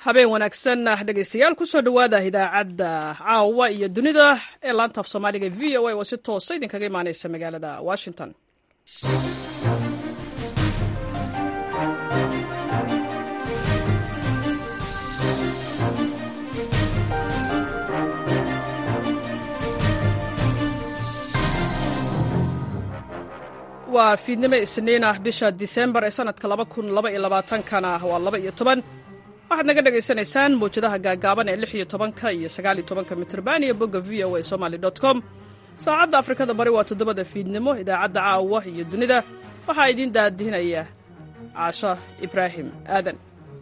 habeen wanaagsan dhegaystayaal kusoo dhowaada idaacadda caawa iyo dunida ee laanta af soomaaliga v o a oo si toosa idinkaga imaaneysa magaalada washington waa fiidnimo isniin ah bisha disembar ee sanadka kana waa laba iyo toban waxaad naga dhagaysanaysaan mawjadaha gaagaaban ee lix iyo tobanka iyo sagaal iyo tobanka mitrban iyo bogga v o a somaly com saacadda afrikada bari waa toddobada fiidnimo idaacadda caawa iyo dunida waxaa idiin daadihinaya caasho ibraahim aadan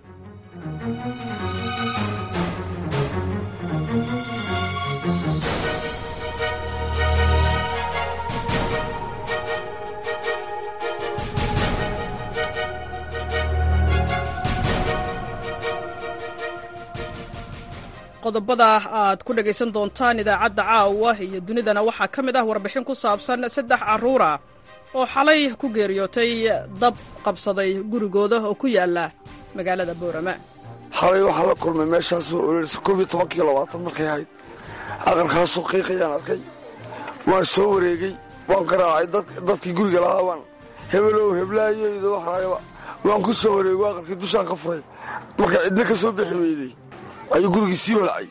qodobada aad ku dhegaysan doontaan idaacadda caawa iyo dunidana waxaa ka mid ah warbixin ku saabsan saddex carruura oo xalay ku geeriyootay dab qabsaday gurigooda oo ku yaala magaalada boorama xalay waxaa la kulmay meeshaasoo ololisa koob iyo tobankiiyo labaatan markay ahayd aqalkaasoo qiiqayaan arkay waan soo wareegey waan garaacay dadkii guriga lahaa waan hebelow heblaayoyda waxaayaba waan ku soo wareego aqalkii dushaan ka furay marka cidna ka soo bixi weyday ayuu gurigii sii holacay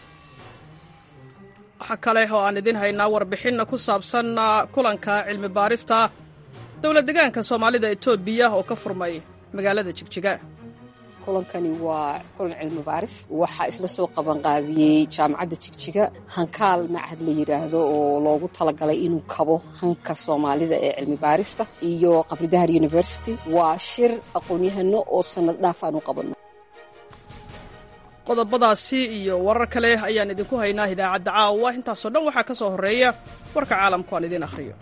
waxaa kale oo aan idiin haynaa warbixin ku saabsan kulanka cilmi baarista dowlad degaanka soomaalida etoobiya oo ka furmay magaalada jigjiga kulankani waa kulan cilmi baaris waxaa isla soo qabanqaabiyey jaamacadda jigjiga hankaal macahad la yidhaahdo oo loogu talagalay inuu kabo hanka soomaalida ee cilmi baarista iyo qabridahar university waa shir aqoon-yahano oo sannad dhaaf aan u qabanno qodobadaasi iyo warar kale ayaan idinku haynaa idaacadda caawa intaasoo dhan waxaa ka soo horreeya warka caalamku aan idiin akhriyo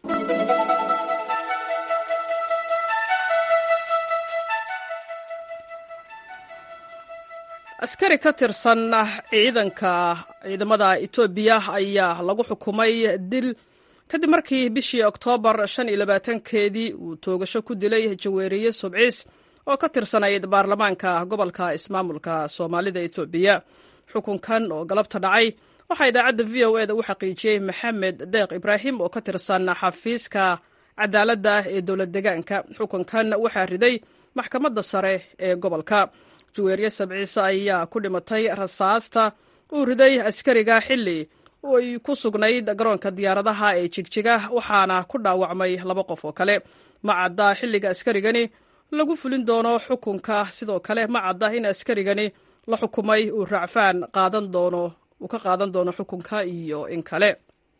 askari ka tirsan ciidanka ciidamada etoobiya ayaa lagu xukumay dil kadib markii bishii oktoobar shan iyo labaatankeedii uu toogasho ku dilay jaweeriye subciis oo ka tirsanayd baarlamaanka gobolka ismaamulka soomaalida etoobiya xukunkan oo galabta dhacay waxaa idaacadda v o eda u xaqiijiyey maxamed deeq ibraahim oo ka tirsan xafiiska cadaaladda ee dowlad degaanka xukunkan waxaa riday maxkamadda sare ee gobolka jaweeriye sabciise ayaa ku dhimatay rasaasta uu riday askariga xilli ay ku sugnayd garoonka diyaaradaha ee jigjiga waxaana ku dhaawacmay laba qof oo kale ma cadda xilliga askarigani lagu fulin doono xukunka sidoo kale ma cadda in askarigani la xukumay uu raacfaan qaadan doono uu ka qaadan doono xukunka iyo in kale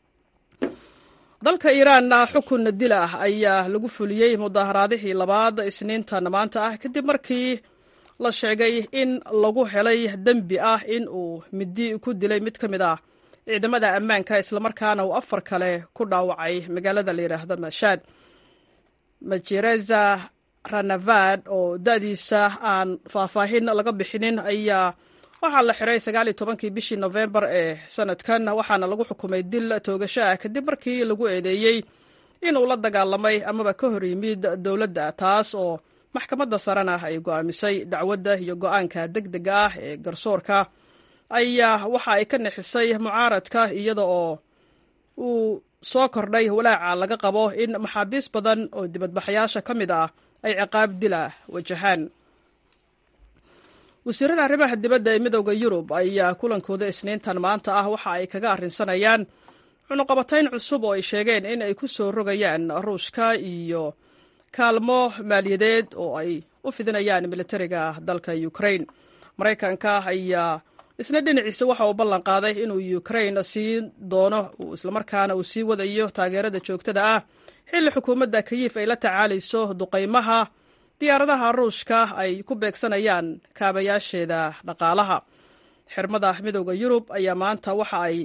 dalka iiraanna xukun dil ah ayaa lagu fuliyey mudaharaadihii labaad isniintan maanta ah kadib markii la sheegay in lagu helay dembi ah in uu midi ku dilay mid ka mid ah ciidamada ammaanka islamarkaana uu afar kale ku dhaawacay magaalada la yidhaahdo mashaad majereza ranavad oo da-diisa aan faahfaahin laga bixinin ayaa waxaa la xiray sagaal iyo tobankii bishii nofembar ee sanadkan waxaana lagu xukumay dil toogasho ah kadib markii lagu eedeeyey inuu la dagaalamay amaba ka hor yimid dowladda taas oo maxkamadda sarena ay go'aamisay dacwadda iyo go'aanka deg dega ah ee garsoorka ayaa waxa ay ka nixisay mucaaradka iyada oo uu soo kordhay walaaca laga qabo in maxaabiis badan oo dibadbaxayaasha ka mid ah ay ciqaab dila wajahaan wasiirada arrimaha dibadda ee midowda yurub ayaa kulankooda isniintan maanta ah waxa ay kaga arrinsanayaan cunuqabatayn cusub oo ay sheegeen in ay ku soo rogayaan ruushka iyo kaalmo maaliyadeed oo ay u fidinayaan militariga dalka ukrain maraykanka ayaa isna dhinaciisa waxa uu ballan qaaday inuu ukrain siin doono islamarkaana uu sii wadayo taageerada joogtada ah xilli xukuumadda kayiif ay la tacaalayso duqaymaha diyaaradaha ruushka ay ku beegsanayaan kaabayaasheeda dhaqaalaha xirmada midowda yurub ayaa maanta waxa ay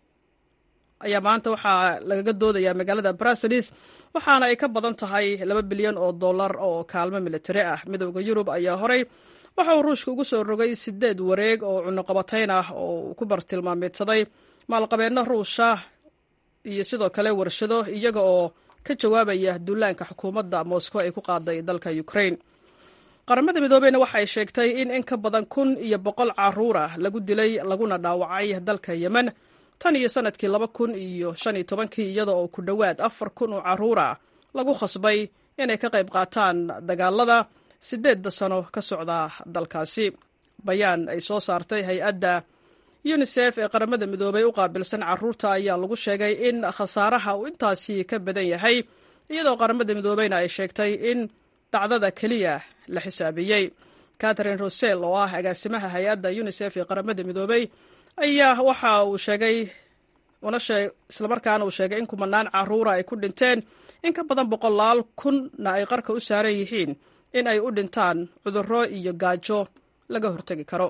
ayaa maanta waxaa lagaga doodayaa magaalada bruseles waxaana ay ka badan tahay laba bilyan oo dollar oo kaalmo militari ah midowda yurub ayaa horey waxa uu ruushka ugu soo rogay sideed wareeg oo cunuqabatayn ah oo uu ku bartilmaameedsaday maalqabeenno ruusha iyo sidoo kale warshado iyaga oo ka jawaabaya duulaanka xukuumadda moscow ay ku qaaday dalka ukrain qaramada midoobeyna waxa ay sheegtay in in ka badan kun iyo boqol caruur ah lagu dilay laguna dhaawacay dalka yemen tan iyo sanadkii laba kun iyo shan iyo tobankii iyada oo ku dhowaad afar kun oo caruur ah lagu khasbay inay ka qayb qaataan dagaalada sideedda sano ka socda dalkaasi bayaan ay soo saartay hay-adda yunisef ee qaramada midoobey u qaabilsan caruurta ayaa lagu sheegay in khasaaraha uu intaasi ka badan yahay iyadoo qaramada midoobeyna ay sheegtay in dhacdada keliya la xisaabiyey catherine rosel oo ah agaasimaha hay-adda unisef ee qaramada midoobey ayaa waxa uu sheegay islamarkaana uu sheegay in kumanaan caruura ay ku dhinteen in ka badan boqolaal kunna ay qarka u saaran yihiin in ay u dhintaan cudurro iyo gaajo laga hortegi karo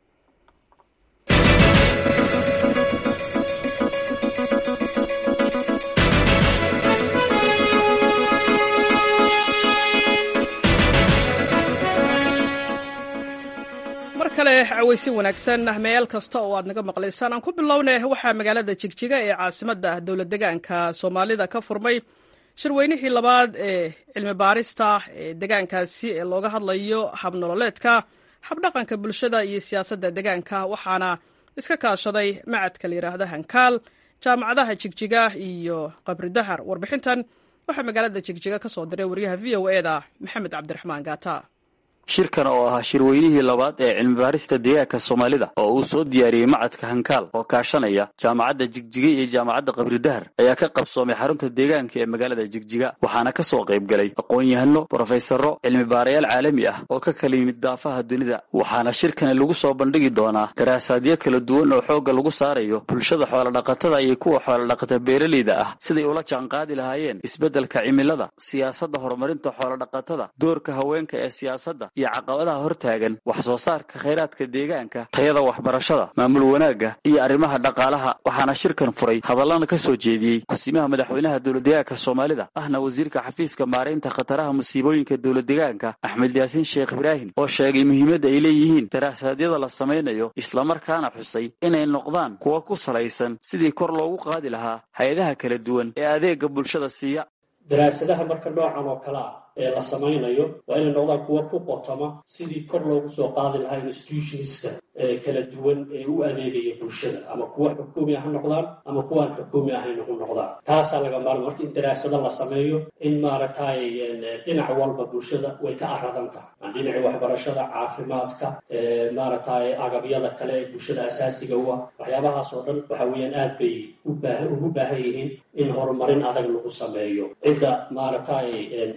mar kale cawaysin wanaagsan meel kasta oo aad naga maqlaysaan aan ku bilowne waxaa magaalada jigjiga ee caasimadda dowlad degaanka soomaalida ka furmay shirweynihii labaad ee cilmi baarista ee degaankaasi ee looga hadlayo habnololeedka habdhaqanka bulshada iyo siyaasadda degaanka waxaana iska kaashaday macadka la yidhaahda hankaal jaamacadaha jigjiga iyo qabridahar warbixintan waxaa magaalada jigjiga ka soo diray waryaha v o eda maxamed cabdiraxmaan gaata shirkan oo ahaa shirweynihii labaad ee cilmibaarista deegaanka soomaalida oo uu soo diyaariyey macadka hankaal oo kaashanaya jaamacadda jigjiga iyo jaamacadda qabridahar ayaa ka qabsoomay xarunta deegaanka ee magaalada jigjiga waxaana ka soo qayb galay aqoon-yahano brofesaro cilmibaarayaal caalami ah oo ka kala yimid daafaha dunida waxaana shirkani lagu soo bandhigi doonaa daraasaadyo kala duwan oo xoogga lagu saarayo bulshada xoolodhaqatada iyo kuwa xoolodhaqata beeraleyda ah siday ula jaanqaadi lahaayeen isbeddelka cimilada siyaasadda horumarinta xoolodhaqatada doorka haweenka ee siyaasadda iyo caqabadaha hortaagan wax soo saarka khayraadka deegaanka tayada waxbarashada maamul wanaagga iyo arrimaha dhaqaalaha waxaana shirkan furay hadallana ka soo jeediyey kusimaha madaxweynaha dowladdegaanka soomaalida ahna wasiirka xafiiska maaraynta khataraha musiibooyinka dowladdegaanka axmed yaasiin sheekh ibraahim oo sheegay muhiimadda ay leeyihiin daraasadyada la samaynayo islamarkaana xusay inay noqdaan kuwa ku salaysan sidii kor loogu qaadi lahaa hay-adaha kala duwan ee adeega bulshada siiya daraasadaha marka noocan oo kale ah ee la samaynayo waa inay noqdaan kuwa ku qotoma sidii kor loogu soo qaadi lahaa institutionska ee kala duwan ee u adeegaya bulshada ama kuwa xukuumi ha noqdaan ama kuwaan xukuumi ahayn hu noqdaan taasaa laga maarma marka in daraasado la sameeyo in maaragtay dhinac walba bulshada way ka aradan tahay dhinaci waxbarashada caafimaadka maaragtay agabyada kale ee bulshada asaasiga u ah waxyaabahaas oo dhan waxa weeyaan aad bay ugu baahan yihiin in horumarin adag lagu sameeyo cidda maaragtay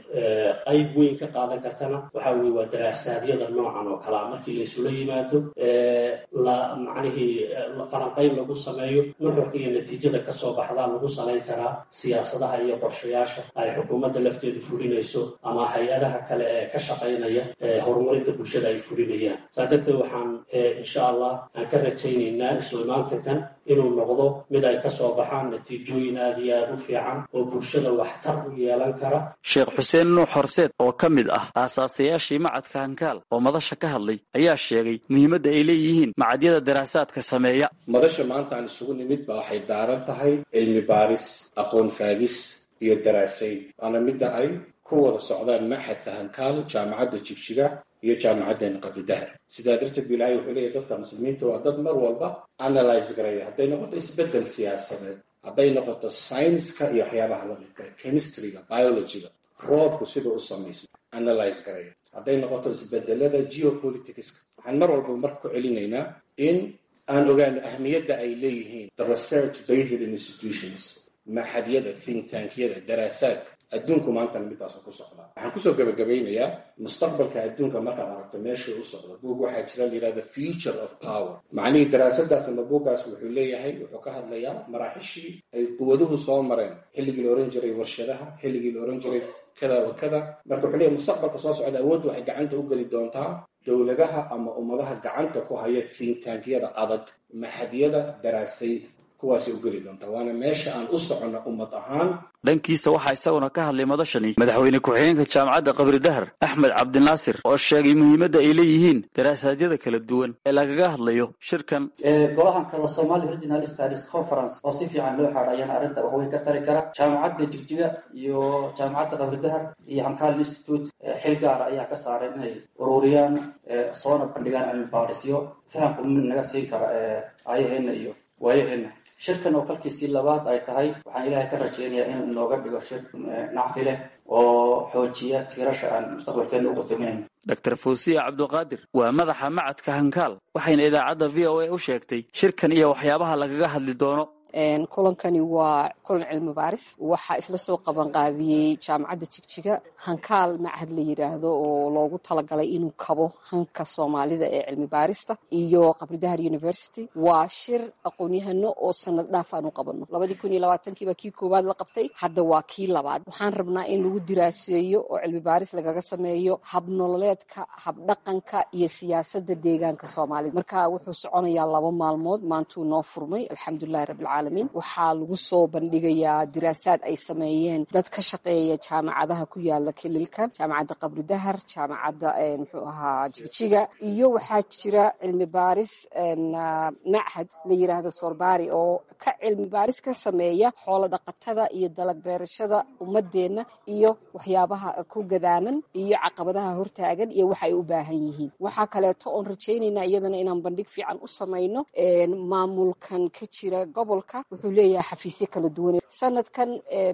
qayb weyn ka qaadan kartana waxa weye waa daraasaadiyada noocan oo kalea markii la isula yimaado la macnihii falanqayn lagu sameeyo nuxurka iyo natiijada kasoo baxdaa lagu salayn karaa siyaasadaha iyo qorshayaasha ay xukuumadda lafteedu fulinayso ama hay-adaha kale ee ka shaqaynaya horumarinta bulshada ay fulinayaan saa darteed waxaan insha allah aan ka rajaynaynaa isu imaantankan inuu noqdo mid ay ka soo baxaan natiijooyin aad iyo aad u fiican oo bulshada waxtar u yeelan kara sheekh xuseen nuux horseed oo ka mid ah aasaasayaashii macadka hankaal oo madasha ka hadlay ayaa sheegay muhiimadda ay leeyihiin macadyada daraasaadka sameeya madasha maanta aan isugu nimid ba waxay daaran tahay cilmi baaris aqoon faagis iyo daraasayn waana midda ay ku wada socdaan maxadka hankaal jaamacadda jigjiga iyo jaamacaddeena qabridahar sidaa darteed bu ilahay wuxuu leeyahy dadka muslimiinta waa dad mar walba analyse garaya hadday noqoto isbeddel siyaasadeed hadday noqoto scienska iyo waxyaabaha la midka chemistryga biologyga roobku siduu u samaysmo analyse garaya hadday noqoto isbedelada geopoliticska waxaan mar walba marka ku celinaynaa in aan ogaano ahmiyadda ay leeyihiin the research based institutions maxadyada think tankyada daraasaadka adduunku maantana midaasu ku socdaa waxaan kusoo gabagabaynayaa mustaqbalka adduunka markaad aragto meesha u socdo buug waxaa jira layidhahda future of power macnihii daraasadaas ama buuggaas wuxuu leeyahay wuxuu ka hadlayaa maraaxishii ay quwaduhu soo mareen xilligii la ohan jiray warshadaha xilligii la ohan jiray kada wa kada marka wuxuu leeyahay mustaqbalka soo socda awooddu waxay gacanta u geli doontaa dowladaha ama ummadaha gacanta ku haya think tankyada adag maxadyada daraasaynta kuwaasay u geli doontaa waana meesha aan u soconno ummad ahaan dhankiisa waxaa isaguna ka hadlay madashani madaxweyne ku-xigeenka jaamacadda qabri dahar axmed cabdinaasir oo sheegay muhiimadda ay leeyihiin daraasadyada kala duwan ee lagaga hadlayo shirkan golahan kala somali regional studies conference oo si fiican loo xaadha ayaan arrinta waxweyn ka tari kara jaamacadda jigjiga iyo jaamacadda qabri dahar iyo hankaal institute xil gaara ayaa ka saaray inay ururiyaan soona bandhigaan cilmi baarisyo faham qulmin naga siin kara aayaheena iyo waayaheena shirkan oo kalkiisii labaad ay tahay waxaan ilaahay ka rajeynayaa inuu inooga dhigo shir nacfi leh oo xoojiya tiirasha aan mustaqbalkeena u qutaminayno dr fuusiya cabduqaadir waa madaxa macadka hankaal waxayna idaacadda v o a u sheegtay shirkan iyo waxyaabaha lagaga hadli doono kulankani waa kulan cilmi baaris waxaa isla soo qabanqaabiyey jaamacadda jigjiga hankaal machad la yidhaahdo oo loogu talagalay inuu kabo hanka soomaalida ee cilmi baarista iyo qabridahar university waa shir aqoon-yahano oo sanad dhaaf aan u qabano labadii kun iyo labaatankiiba kii koowaad la qabtay hadda waa kii labaad waxaan rabnaa in lagu diraaseeyo oo cilmi baaris lagaga sameeyo habnololeedka habdhaqanka iyo siyaasadda deegaanka soomaalida marka wuxuu soconayaa laba maalmood maantuu noo furmay alxamdulilahi rabbilcaalamiin waxaa lagu soo bandhigayaa diraasaad ay sameeyeen dad ka shaqeeya jaamacadaha ku yaala kililkan jaamacadda qabri dahar jaamacadda muxuu ahaa jigjiga iyo waxaa jira cilmi baaris machad la yiraahdo sorbari oo ka cilmi baaris ka sameeya xoolo dhaqatada iyo dalag beerashada ummadeenna iyo waxyaabaha ku gadaaman iyo caqabadaha hortaagan iyo waxa ay u baahan yihiin waxaa kaleeto oon rajaynaynaa iyadana inaan bandhig fiican u samayno maamulkan ka jira gobolka wuxuu leeyahay xafiisyo kala duwan sanadkan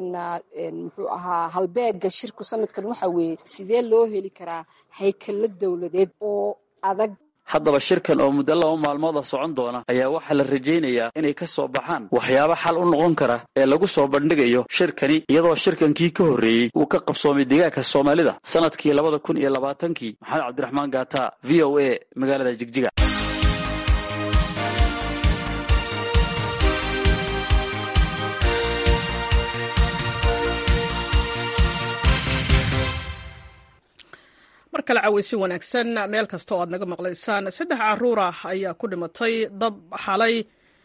muxuu ahaa halbeega shirku sanadkan waxa weeye sidee loo heli karaa haykalo dowladeed oo adag haddaba shirkan oo muddo laba maalmooda socon doona ayaa waxaa la rajaynayaa inay ka soo baxaan waxyaabo xal u noqon kara ee lagu soo bandhigayo shirkani iyadoo shirkankii ka horreeyey uu ka qabsoomay deegaanka soomaalida sanadkii labada kun iyo labaatankii maxamed cabdiraxmaan gaata v o a magaalada jigjiga mar kale caweysi wanaagsan meel kasta oo aad naga maqlaysaan saddex caruur ah ayaa ku dhimatay dab xalay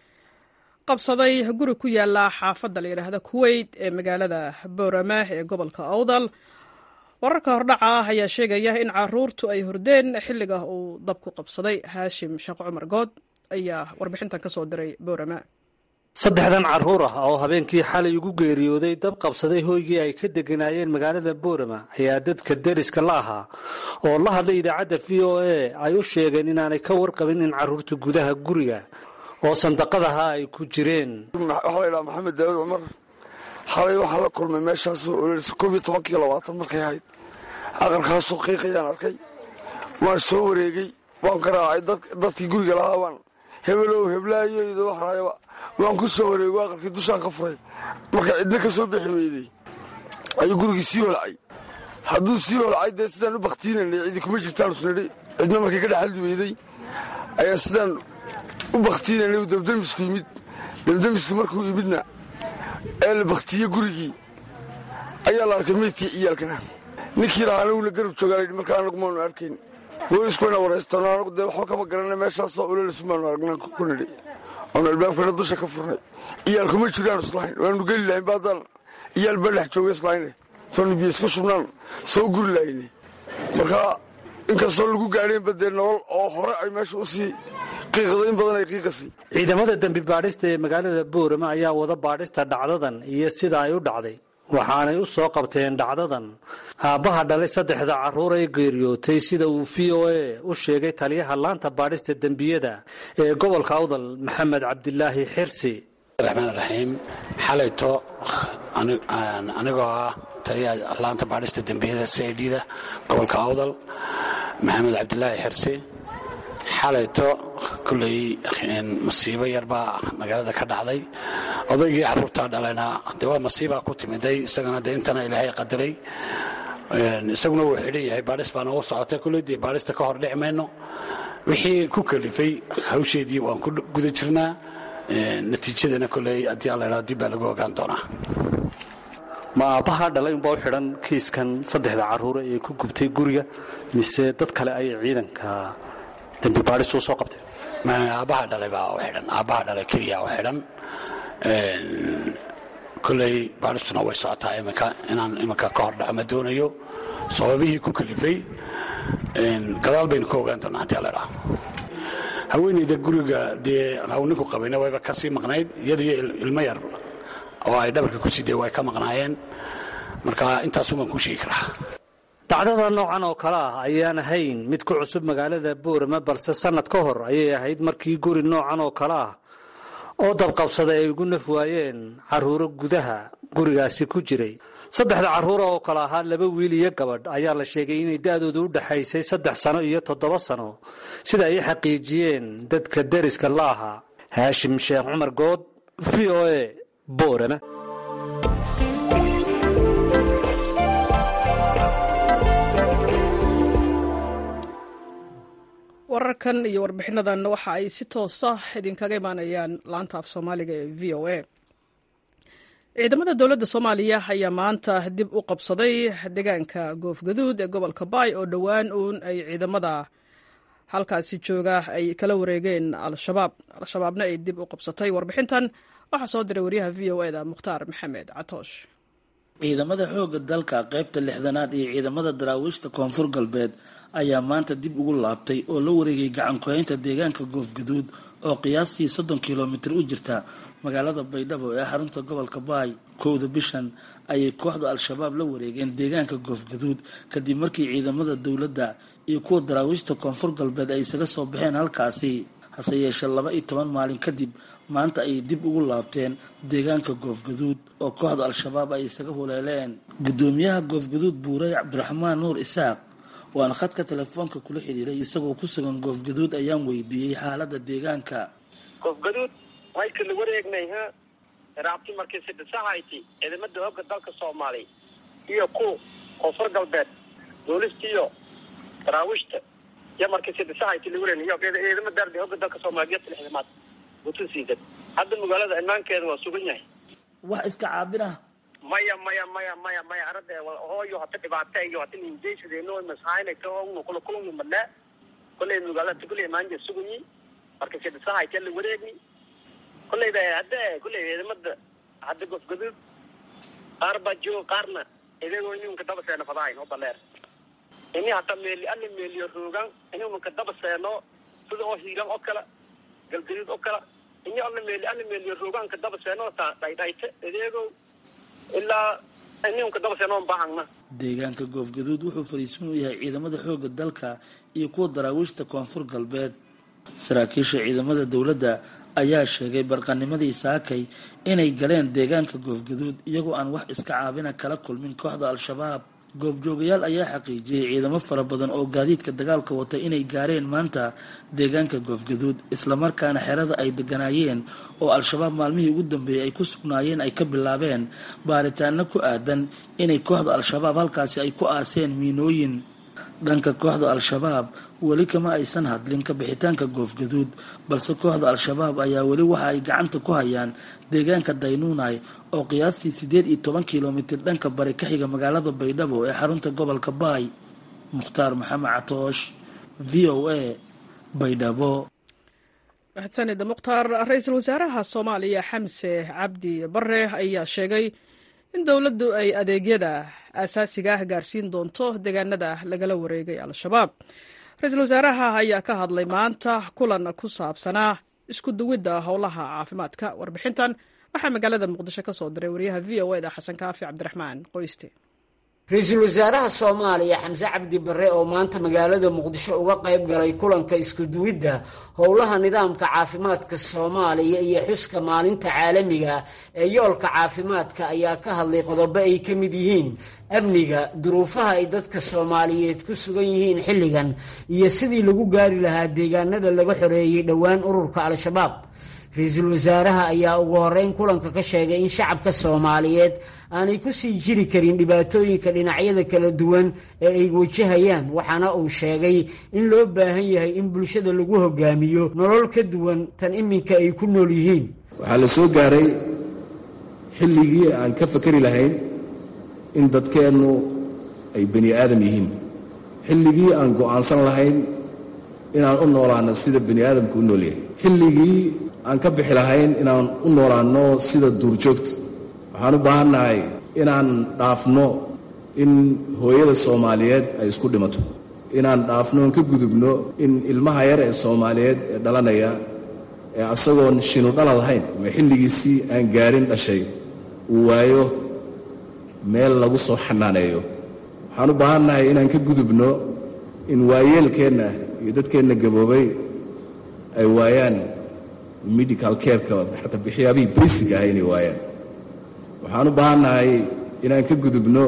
qabsaday guri ku yaala xaafadda la yidhaahda kuweyt ee magaalada boorama ee gobolka awdal wararka hordhaca ah ayaa sheegaya in caruurtu ay hordeen xilliga uu dabku qabsaday haashim sheekh cumar good ayaa warbixintan ka soo diray boorama saddexdan carruur ah oo habeenkii xalay ugu geeriyooday dab qabsaday hooygii ay ka deganaayeen magaalada boorama ayaa dadka deriska la ahaa oo la hadlay idaacadda v o a ay u sheegeen inaanay ka warqabin in carruurta gudaha guriga oo sandaqadaha ay ku jireen waxaa la ydhaha maxamed daawud cumar xalay waxaa la kulmay meeshaasoo ololisa koob iyo tobankii labaatan markay ahayd aqalkaasoo qiiqayaan arkay waan soo wareegey waan garaacay dadkii guriga lahaa waan hebelow heblaayoyda waxaayaba waan ku soo wareego aqalkii dushaan ka furay marka cidna ka soo bixi weydey ayuu gurigii sii holcay hadduu sii holcay dee sidaan u bakhtiinanay cidi kuma jirtaan usnidhi cidna markay ka dhexaldi weydey ayaa sidaan u bakhtiinanay dabdamisku yimid dabdamiski markuu yimidna ee la bakhtiiye gurigii ayaa la arkay meydkii ciyaalkana ninkii lahaa anaguna garab joogaa markaa anagu maanu arkayn booliskuna waraystano anagu dee waxba kama garana meeshaasoo ololasu maanu aragnaan ku nidhi oonu albaabkana dusha ka furnay iyaal kuma jiraan islahayn waanu geli lahayn baadaan iyaal baa dhex jooga islahayne soonu biyo isku shubnaan soo guri lahayne marka inkastoo lagu gaadheenba dee nolol oo hore ay meesha usii qiiqda in badan ay qiiqasay ciidamada dembi baadhista ee magaalada boorama ayaa wada baadhista dhacdadan iyo sida ay u dhacday waxaanay u soo qabteen dhacdadan aabbaha dhalay saddexda carruur ee geeriyootay sida uu v o a u sheegay taliyaha laanta baadhista dembiyada ee gobolka awdal maxamed cabdilaahi xirsi raxmaan raxiim xalayto anigoo ah taliyaha laanta baadhista dembiyada c i d da gobolka awdal maxamed cabdilaahi xirsi xalayto kulley masiibo yarbaa magaalada ka dhacday odaygii carruurtaa dhalayna de waa masiibaa ku timiday isagana de intana ilaahay qadaray isaguna wuu xidhan yahay baadhis baa noogu socotay kulley dee baadhista ka hor dhici mayno wixii ku kalifay hawsheedii waan ku guda jirnaa natiijadana kolley haddii alla idhao dib baa lagu ogaan doonaa ma aabbaha dhalay unbaa u xidhan kiiskan saddexda carruura ee ku gubtay guriga mise dad kale ayay ciidanka dembi baadhistu u soo qabteen aabbaha dhalay baa u xidhan aabbaha dhalay keliya u xidhan kolley baadhistuna way socotaa iminka inaan iminka ka hor dhaco ma doonayo sababihii ku kalifay gadaal baynu ka ogaan doonaa haddii la dhaha haweeneyda guriga dee ninku qabayna wayba ka sii maqnayd iyadiyo ilmo yar oo ay dhabarka ku sidee way ka maqnaayeen marka intaasumaan kuu sheegi karaa dhacdada noocan oo kale ah ayaan ahayn mid ku cusub magaalada boorama balse sannad ka hor ayay ahayd markii guri noocan oo kale ah oo dabqabsaday ay ugu naf waayeen carruuro gudaha gurigaasi ku jiray saddexda carruura oo kale ahaa laba wiil iyo gabadh ayaa la sheegay inay da'doodu u dhexaysay saddex sano iyo toddoba sano sida ay xaqiijiyeen dadka deriska la ahaa haashim sheekh cumar good v o e boorama wararkan iyo warbixinadan waxa ay si toosa idinkaga imaanayaan laanta af soomaaliga ee v o a ciidamada dowladda soomaaliya ayaa maanta dib u qabsaday deegaanka goofgaduud ee gobolka baay oo dhowaan uun ay ciidamada halkaasi jooga ay kala wareegeen al-shabaab al-shabaabna ay dib u qabsatay warbixintan waxaa soo diray waryaha v o eda mukhtaar maxamed catoosh ciidamada xoogga dalka qaybta lixdanaad iyo ciidamada daraawiishta koonfur galbeed ayaa maanta dib ugu laabtay oo la wareegay gacan ku-haynta deegaanka goofgaduud oo qiyaastii soddon kilomitir u jirta magaalada baydhabo ee xarunta gobolka baay kowda bishan ayay kooxda al-shabaab la wareegeen deegaanka goofgaduud kadib markii ciidamada dowladda iyo kuwa daraawiishta koonfur galbeed ay isaga soo baxeen halkaasi hase yeeshee laba iyo toban maalin kadib maanta ayay dib ugu laabteen deegaanka goofgaduud oo kooxda al-shabaab ay isaga huleeleen guddoomiyaha goofgaduud buurey cabdiraxmaan nuur isaaq waan khadka telefoonka kula xidhiiray isagoo ku sugan goofgaduud ayaan weydiiyey xaalada deegaanka goofgaduud wayka la wareegnay ha raabti markii sidhisahayti ciidamada hogga dalka soomaaliya iyo ku koonfur galbeed boolistiiyo daraawiishta iyo markii sidhisahayti la wareegnay iyo ciidama daardi hogga dalka soomaaliya geesta lixdamaad butusiidan hadda magaalada imaankeeda waa sugan yahay wax iska caabinah maya maya maya maya maya arada hooyo hata dhibaata iyo hata ninjaysadeno mashaynayta oo kula kulmi madnaa kolley magaalada kulley maanja sugunyi marka sidhisahayta la wareegni kolleyda hadda kolley ciidamada hadda gofgaduud qaar baa jooga qaarna idagoo ininka daba seeno fadahayn oo baleer ini hata meeli alla meeliyo roogan ininka daba seeno sida oo hiilan oo kale galgaduud oo kale ini alla meeli alla meeliyo rooganka daba seeno ta dhaydhayta ideego ilaa ininka daba seeno baahangna deegaanka goofgaduud wuxuu fariisin u yahay ciidamada xoogga dalka iyo kuwa daraawiishta koonfur galbeed saraakiisha ciidamada dowladda ayaa sheegay barqanimadii saakay inay galeen deegaanka goofgaduud iyagoo aan wax iska caabina kala kulmin kooxda al-shabaab goobjoogayaal ayaa xaqiijiyey ciidamo fara badan oo gaadiidka dagaalka wata inay gaareen maanta deegaanka goofgaduud islamarkaana xerada ay deganaayeen oo al-shabaab maalmihii ugu dambeeyey ay ku sugnaayeen ay ka bilaabeen baaritaano ku aadan inay kooxda al-shabaab halkaasi ay ku aaseen miinooyin dhanka kooxda al-shabaab weli kama aysan hadlin ka bixitaanka goofgaduud balse kooxda al-shabaab ayaa weli waxa ay gacanta ku hayaan deegaanka daynuunay oo qiyaastii siddeed iyo toban kilomitir dhanka bari ka xiga magaalada baydhabo ee xarunta gobolka baay mukhtaar maxamed catoosh v o a baydhabo mahadsanida mukhtaar ra-iisul wasaaraha soomaaliya xamse cabdi bare ayaa sheegay in dowladdu ay adeegyada aasaasiga ah gaarsiin doonto deegaanada lagala wareegay al-shabaab ra-iisul wasaaraha ayaa ka hadlay maanta kulan ku saabsanaa isku duwidda howlaha caafimaadka warbixintan waxaa magaalada muqdisho ka soo diray wariyaha v o eda xasan kaafi cabdiraxmaan qoyste ra-iisul wasaaraha soomaaliya xamse cabdi bare oo maanta magaalada muqdisho uga qayb galay kulanka iskuduwidda howlaha nidaamka caafimaadka soomaaliya iyo xuska maalinta caalamiga ee yoolka caafimaadka ayaa ka hadlay qodobo ay ka mid yihiin amniga duruufaha ay dadka soomaaliyeed ku sugan yihiin xilligan iyo sidii lagu gaari lahaa deegaanada laga xoreeyey dhowaan ururka al-shabaab ra-iisul wasaaraha ayaa ugu horeyn kulanka ka sheegay in shacabka soomaaliyeed aanay ku sii jiri karin dhibaatooyinka dhinacyada kala duwan ee ay wajahayaan waxaana uu sheegay in loo baahan yahay in bulshada lagu hogaamiyo nolol ka duwan tan iminka ay ku nool yihiin waxaa la soo gaaray xilligii aan ka fakari lahayn in dadkeennu ay bani aadam yihiin xilligii aan go'aansan lahayn inaan u noolaanno sida bani aadamku u nool yahay xilligii aan ka bixi lahayn inaan u noolaanno sida duurjoogta waxaan u baahannahay inaan dhaafno in hooyada soomaaliyeed ay isku dhimato inaan dhaafno oon ka gudubno in ilmaha yar ee soomaaliyeed ee dhalanaya ee asagoon shinu dhalad ahayn ama xilligiisii aan gaarin dhashay uu waayo meel lagu soo xanaaneeyo waxaan u baahannahay inaan ka gudubno in waayeelkeenna iyo dadkeenna gaboobay ay waayaan medical careka xataa waxyaabihii basic ah inay waayaan waxaan u baahannahay inaan ka gudubno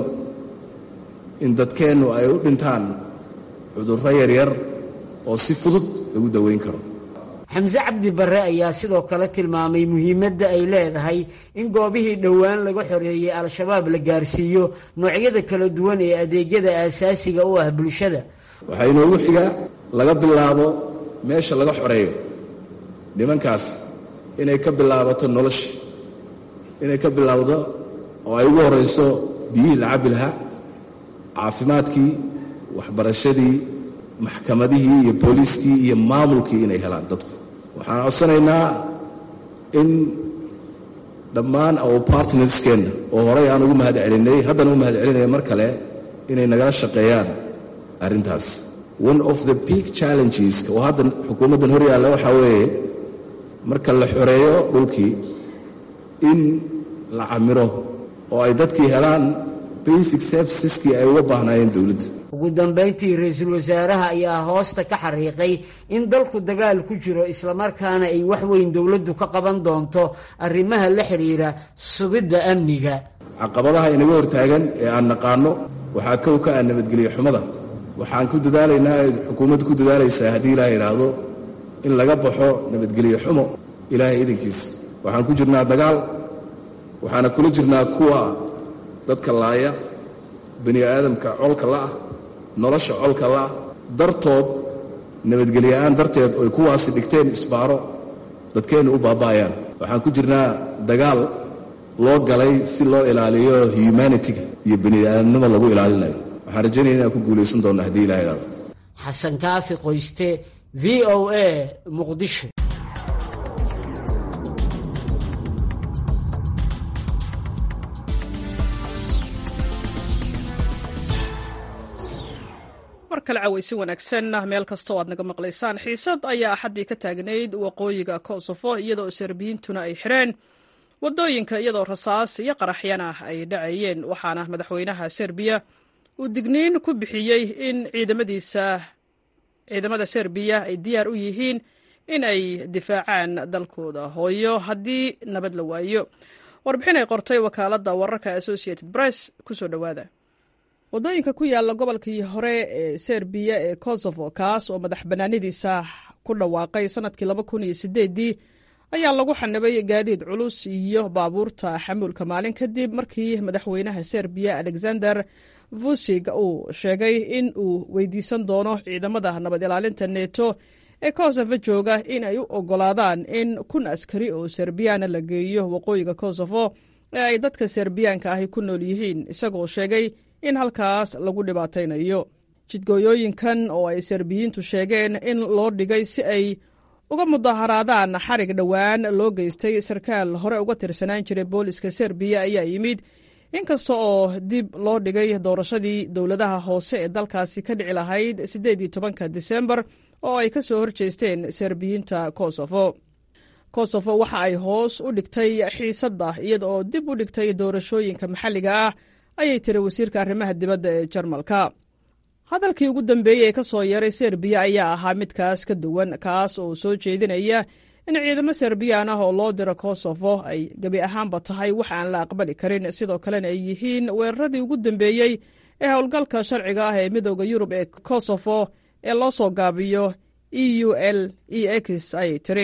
in dadkeennu ay u dhintaan cudurro yaryar oo si fudud lagu daweyn karo xamse cabdi barre ayaa sidoo kale tilmaamay muhiimadda ay leedahay in goobihii dhowaan laga xoreeyey al-shabaab la gaarsiiyo noocyada kala duwan ee adeegyada aasaasiga u ah bulshada waxaa inoogu xiga laga bilaabo meesha laga xoreeyo nimankaas inay ka bilaabato nolosha inay ka bilaawdo oo ay ugu horrayso biyihii la cabbi lahaa caafimaadkii waxbarashadii maxkamadihii iyo booliiskii iyo maamulkii inay helaan dadku waxaan codsanaynaa in dhammaan our partnerskeenna oo horay aan ugu mahad celinay haddana u mahad celinaya mar kale inay nagala shaqeeyaan arrintaas one of the big challenges oo hadda xukuumaddan hor yaalla waxaa weeye marka la xoreeyo dhulkii in la camiro oo ay dadkii helaan basic serviceskii ay uga baahnaayeen dowladda ugu dambayntii ra-iisul wasaaraha ayaa hoosta ka xariiqay in dalku dagaal ku jiro islamarkaana ay wax weyn dowladdu ka qaban doonto arrimaha la xidhiira sugidda amniga caqabadaha inaga hortaagan ee aan naqaano waxaa kow ka ah nabadgelyo xumada waxaan ku dadaalaynaa ay xukuumaddu ku dadaalaysaa haddii ilaah idhaahdo in laga baxo nabadgelyo xumo ilaahay idankiis waxaan ku jirnaa dagaal waxaana kula jirnaa kuwa dadka laaya bani aadamka colka la'ah nolosha colka la'ah dartood nabadgelyoa'aan darteed oy kuwaasi dhigteen isbaaro dadkeennu u baaba'ayaan waxaan ku jirnaa dagaal loo galay si loo ilaaliyo humanitiga iyo bani aadamnimo lagu ilaalinayo waxaan rajaynaya inaan ku guulaysan doonna haddii ilaha idhahdo xasan kaafi qoyste v o a muqdisho mar kale cawaysi wanaagsan meel kasta oo aad naga maqlaysaan xiisad ayaa axaddii ka taagnayd waqooyiga kosofo iyadoo serbiyiintuna ay xireen wadooyinka iyadoo rasaas iyo qaraxyana ay dhacayeen waxaana madaxweynaha serbiya uu digniin ku bixiyey in ciidamadiisa ciidamada serbiya ay diyaar u yihiin in ay difaacaan dalkooda hooyo haddii nabad la waayo warbixin ay qortay wakaaladda wararka associated press kusoo dhowaada wadooyinka ku yaala gobolkii hore ee serbiya ee kosovo kaas oo madax bannaanidiisa ku dhawaaqay sanadkii laba kun iyo sideedii ayaa lagu xanibay gaadiid culus iyo baabuurta xamuulka maalin kadib markii madaxweynaha serbiya alexander vusig uu sheegay in uu weydiisan doono ciidamada nabad ilaalinta neto ee kosovo jooga in ay u ogolaadaan in kun askari oo serbiyaana la geeyo waqooyiga kosovo ee ay dadka serbiyaanka ahi ku nool yihiin isagoo sheegay in halkaas lagu dhibaataynayo jidgooyooyinkan oo ay serbiyiintu sheegeen in loo dhigay si ay uga mudaharaadaan xarig dhowaan loo geystay sarkaal hore uga tirsanaan jiray booliska serbiya ayaa yimid inkasta oo dib loo dhigay doorashadii dowladaha hoose ee dalkaasi ka dhici lahayd siddeed iyo tobanka disembar oo ay ka soo horjeesteen serbiyiinta kosovo kosovo waxa ay hoos u dhigtay xiisadda iyada oo dib u dhigtay doorashooyinka maxalliga ah ayay tiri wasiirka arrimaha dibadda ee jarmalka hadalkii ugu dambeeyey ee ka soo yaray serbiya ayaa ahaa midkaas ka duwan kaas oo soo jeedinaya in ciidamo serbiyaan ah oo loo diro kosovo ay gebi ahaanba tahay wax aan la aqbali karin sidoo kalena ay yihiin weeraradii ugu dambeeyey ee howlgalka sharciga ah ee midooda yurub ee kosovo ee loo soo gaabiyo e u l e x ayay tiri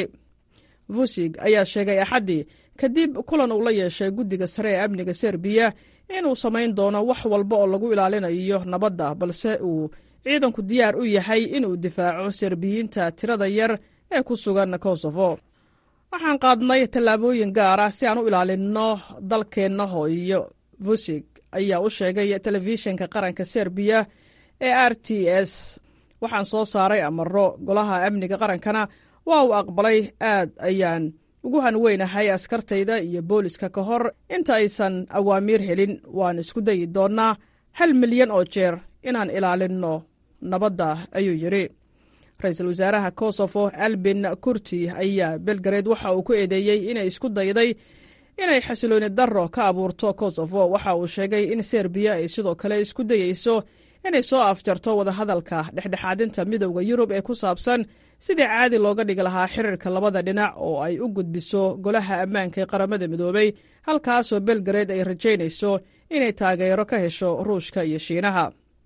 vusig ayaa sheegay axaddii kadib kulan uu la yeeshay guddiga sare ee amniga serbiya inuu samayn doono wax walba oo lagu ilaalinayo nabadda balse uu ciidanku diyaar u yahay inuu difaaco serbiyiinta tirada yar ee ku sugan kosovo waxaan qaadnay tallaabooyin gaar ah si aan u ilaalinno dalkeenna hooyo vusig ayaa u sheegay telefishinka qaranka serbiya ee r t s waxaan soo saaray amaro golaha amniga qarankana waa uu aqbalay aad ayaan ugu hanweynahay askartayda iyo booliska ka hor inta aysan awaamiir helin waan isku dayi doonnaa hal milyan oo jeer inaan ilaalinno nabadda ayuu yidhi ra-iisul wasaaraha kosofo albin kurti ayaa belgared waxa uu ku eedeeyey inay isku dayday inay xasilooni darro ka abuurto kosofo waxa uu sheegay in serbiya ay sidoo kale isku dayeyso inay soo afjarto wadahadalka dhexdhexaadinta midowda yurub ee ku saabsan sidii caadi looga dhigi lahaa xiriirka labada dhinac oo ay u gudbiso golaha ammaanka ee qaramada midoobay halkaasoo belgared ay rajaynayso inay taageero ka hesho ruushka iyo shiinaha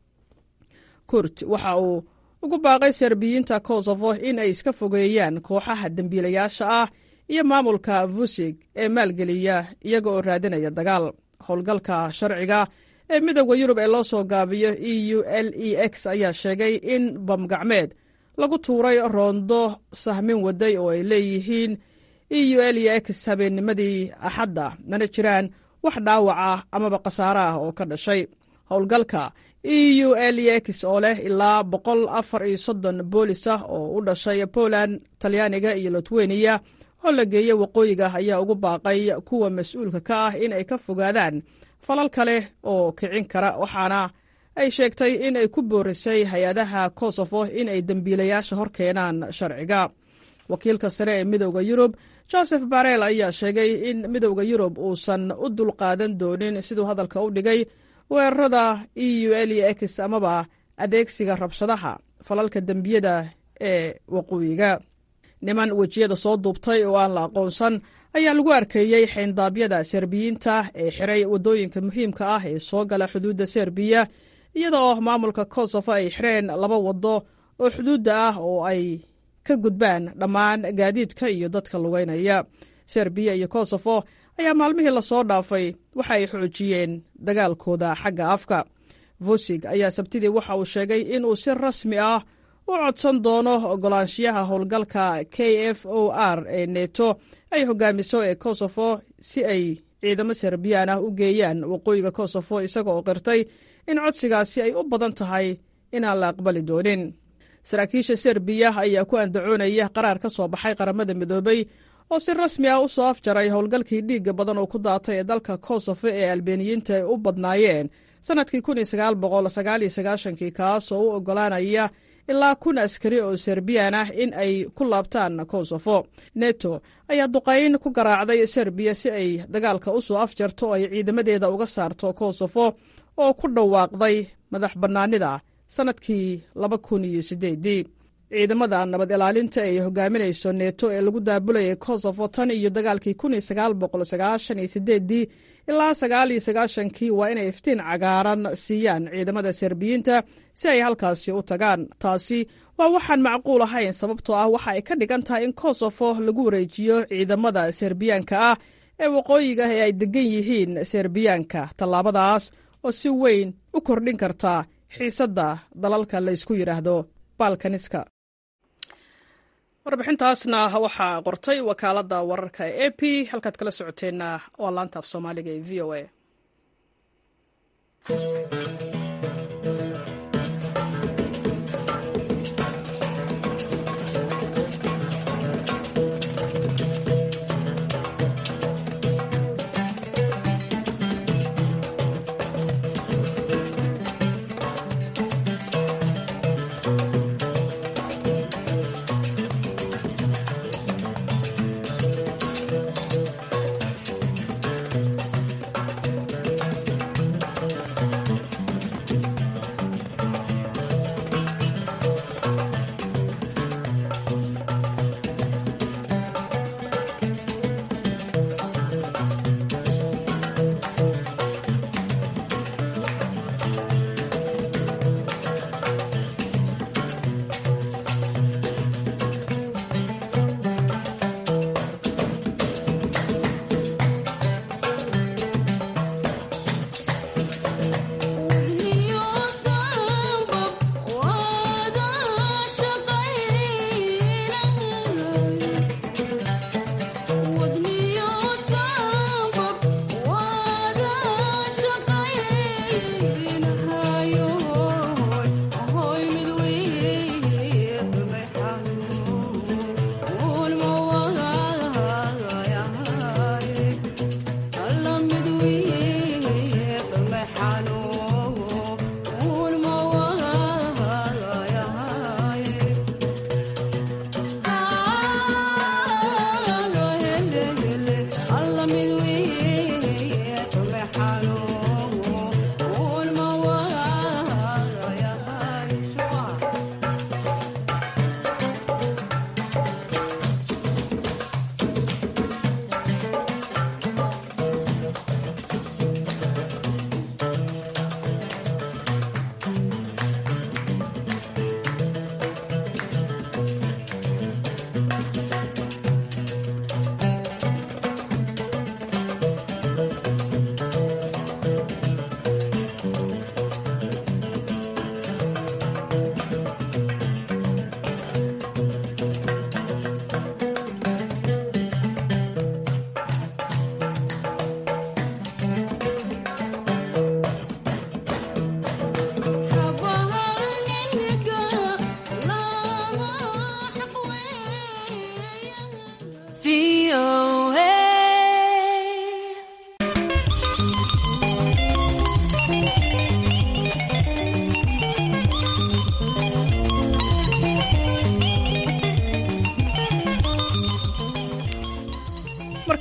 kurt waxa uu ugu baaqay serbiyiinta kosofo in ay iska fogeeyaan kooxaha dembiilayaasha ah iyo maamulka vusig ee maalgeliya iyaga oo raadinaya dagaal howlgalka sharciga ee midowda yurub ee loo soo gaabiyo e u l e x ayaa sheegay in bamgacmeed lagu tuuray roondo sahmin waday oo ay leeyihiin e u l e x habeennimadii axadda mana jiraan wax dhaawac ah amaba khasaare ah oo ka dhashay howlgalka e u l e x oo leh ilaa boqol afar iyo soddon boolis ah oo u dhashay poland talyaaniga iyo litweniya oo la geeyey waqooyiga ayaa ugu baaqay kuwa mas-uulka ka ah in ay ka fogaadaan falal kale oo kicin kara waxaana ay sheegtay in ay ku boorisay hay-adaha kosofo in ay dembiilayaasha hor keenaan sharciga wakiilka sare ee midowda yurub joseph barel ayaa sheegay in midowda yurub uusan u dulqaadan doonin siduu hadalka u dhigay weerarada e u l e x amaba adeegsiga rabshadaha falalka dembiyada ee waqooyiga niman wejiyada soo duubtay oo aan la aqoonsan ayaa lagu arkeeyey xayndaabyada serbiyiinta ee xiray waddooyinka muhiimka ah ee soo gala xuduudda serbiya iyada oo maamulka kosofo ay xireen laba waddo oo xuduudda ah oo ay ka gudbaan dhammaan gaadiidka iyo dadka lugeynaya serbiya iyo kosofo ayaa maalmihii lasoo dhaafay waxa ay xoojiyeen dagaalkooda xagga afka vosig ayaa sabtidii waxa uu sheegay inuu si rasmi ah u codsan doono ogolaanshiyaha howlgalka k f o r ee neto ay hogaamiso ee kosofo si ay ciidamo serbiyaan ah u geeyaan waqooyiga kosofo isaga oo qirtay in codsigaasi ay u badan tahay inaan la aqbali doonin saraakiisha serbiya ayaa ku andacoonaya qaraar ka soo baxay qaramada midoobay oo si rasmi ah u soo afjaray howlgalkii dhiigga badan oo ku daatay ee dalka kosofo ee albeeniyiinta ay u badnaayeen sannadkii kii kaas oo u oggolaanaya ilaa kun askari oo serbiyan ah in ay ku laabtaan kosofo neto ayaa duqayn ku garaacday serbiya si ay dagaalka u soo afjarto oo ay ciidamadeeda uga saarto kosofo oo ku dhawaaqday madax bannaanida sannadkii laba kun iyo siddeedii ciidamada nabad ilaalinta ay hogaaminayso neto ee lagu daabulayay kosofo tan iyo dagaalkii kun iyo sagaal boqol sagaashan iyo sideedii ilaa sagaal iyo sagaashankii waa inay iftiin cagaaran siiyaan ciidamada serbiyiinta si ay halkaasi u tagaan taasi waa waxaan macquul ahayn sababtoo ah waxa ay ka dhigan tahay in kosofo lagu wareejiyo ciidamada serbiyaanka ah ee waqooyiga ee ay degan yihiin serbiyaanka tallaabadaas oo si weyn u kordhin karta xiisadda dalalka la ysku yidhaahdo balkaniska warbixintaasna waxaa qortay wakaaladda wararka ee a p halkaad kala socoteenna waa laanta af soomaaliga ee v o a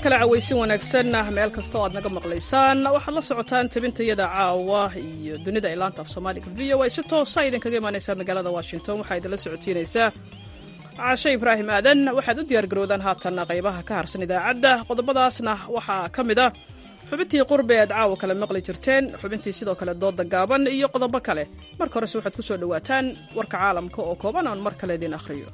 kale cawaysin wanaagsan meel kasta oo aad naga maqlaysaan waxaad la socotaan tabintayada caawa iyo dunida ee laanta af soomaaliga v o a si toosa idinkaga imaanaysaa magaalada washington waxaa idinla socodsiinaysaa caashe ibraahim aadan waxaad u diyaargarowdaan haatan qaybaha ka harsan idaacadda qodobadaasna waxaa ka mid ah xubintii qurbe aad caawa kale maqli jirteen xubintii sidoo kale dooda gaaban iyo qodobo kale marka horese waxaad ku soo dhowaataan warka caalamka oo kooban oon mar kale idin akhriyo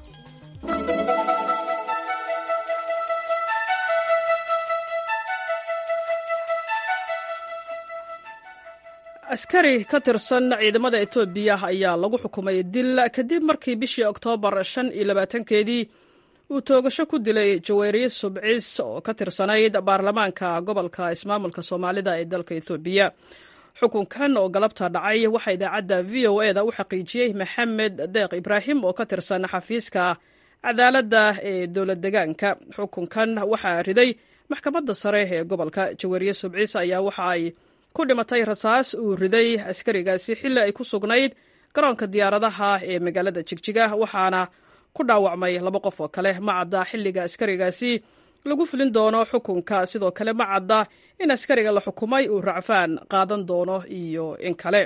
askari ka tirsan ciidamada etoobiya ayaa lagu xukumay dil kadib markii bishii oktoobar shan iyo labaatankeedii uu toogasho ku dilay jaweeriye subcis oo ka tirsanayd baarlamaanka gobolka ismaamulka soomaalida ee dalka etoobiya xukunkan oo galabta dhacay waxaa idaacadda v o eda u xaqiijiyey maxamed deeq ibraahim oo ka tirsan xafiiska cadaaladda ee dowlad degaanka xukunkan waxaa riday maxkamadda sare ee gobolka jaweeriye subcis ayaa waxa ay ku dhimatay rasaas uu riday askarigaasi xilli ay ku sugnayd garoonka diyaaradaha ee magaalada jigjiga waxaana ku dhaawacmay laba qof oo kale ma cadda xilliga askarigaasi lagu fulin doono xukunka sidoo kale ma cadda in askariga la xukumay uu racfaan qaadan doono iyo in kale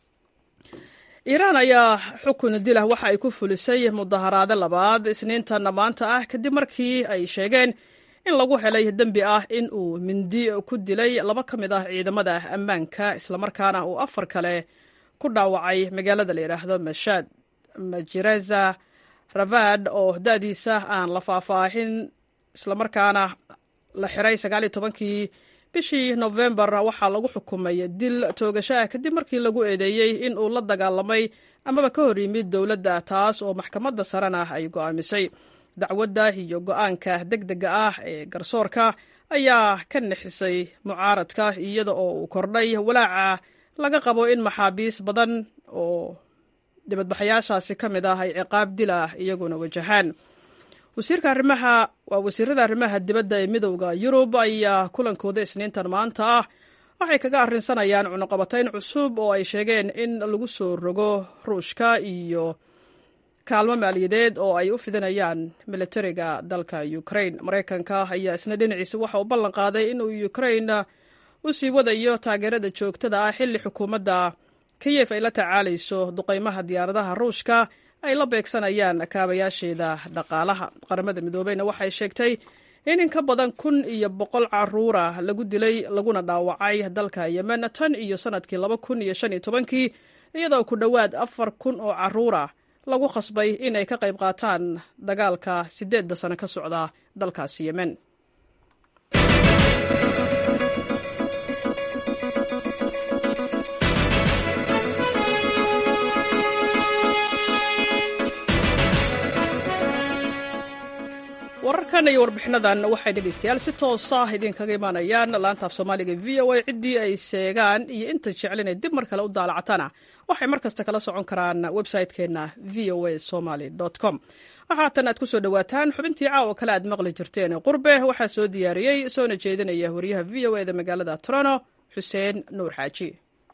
iiraan ayaa xukun dilah waxa ay ku fulisay mudaharaado labaad isniintan maanta ah kadib markii ay sheegeen in lagu helay dembi ah in uu mindi ku dilay laba ka mid ah ciidamada ammaanka islamarkaana uu afar kale ku dhaawacay magaalada la yidhaahdo mashaad majireza ravad oo da-diisa aan la faahfaahin islamarkaana la xiray sagaal iyo tobankii bishii nofembar waxaa lagu xukumay dil toogasho ah kadib markii lagu eedeeyey in uu la dagaalamay amaba ka hor yimid dowladda taas oo maxkamadda sarena ay go'aamisay dacwadda iyo go-aanka deg dega ah ee garsoorka ayaa ka nixisay mucaaradka iyada oo uu kordhay walaaca laga qabo in maxaabiis badan oo dibadbaxayaashaasi ka mid ah ay ciqaab dil ah iyaguna wajahaan wasiirka arrimaha waa wasiirada arrimaha dibadda ee midowda yurub ayaa kulankooda isniintan maanta ah waxay kaga arrinsanayaan cunuqabatayn cusub oo ay sheegeen in lagu soo rogo ruushka iyo kaalmo maaliyadeed oo ay u fidinayaan militariga dalka ukrain maraykanka ayaa isna dhinaciisa waxa uu ballan qaaday inuu ukrain u sii wadayo taageerada joogtada ah xilli xukuumadda kiyef ay la tacaalayso duqaymaha diyaaradaha ruushka ay la beegsanayaan kaabayaasheeda dhaqaalaha qaramada midoobeyna waxay sheegtay in in ka badan kun iyo boqol caruura lagu dilay laguna dhaawacay dalka yemen tan iyo sanadkii laba kun iyo shan iyo tobankii iyadoo ku dhowaad afar kun oo caruura lagu khasbay inay ka qayb qaataan dagaalka sideedda sano ka socda dalkaasi yemen wararkan iyo warbixinadan waxay dhegaystayaal si toosa idinkaga imaanayaan laanta af soomaaliga v o a ciddii ay sheegaan iyo inta jeclinay dib mar kale u daalacatana waxay mar kasta kala socon karaan website-keenna v o a somaly com waxaatan aad ku soo dhowaataan xubintii caawa kale aad maqli jirteen qurbe waxaa soo diyaariyey soona jeedinaya wariyaha v o e da magaalada toronto xuseen nuur xaaji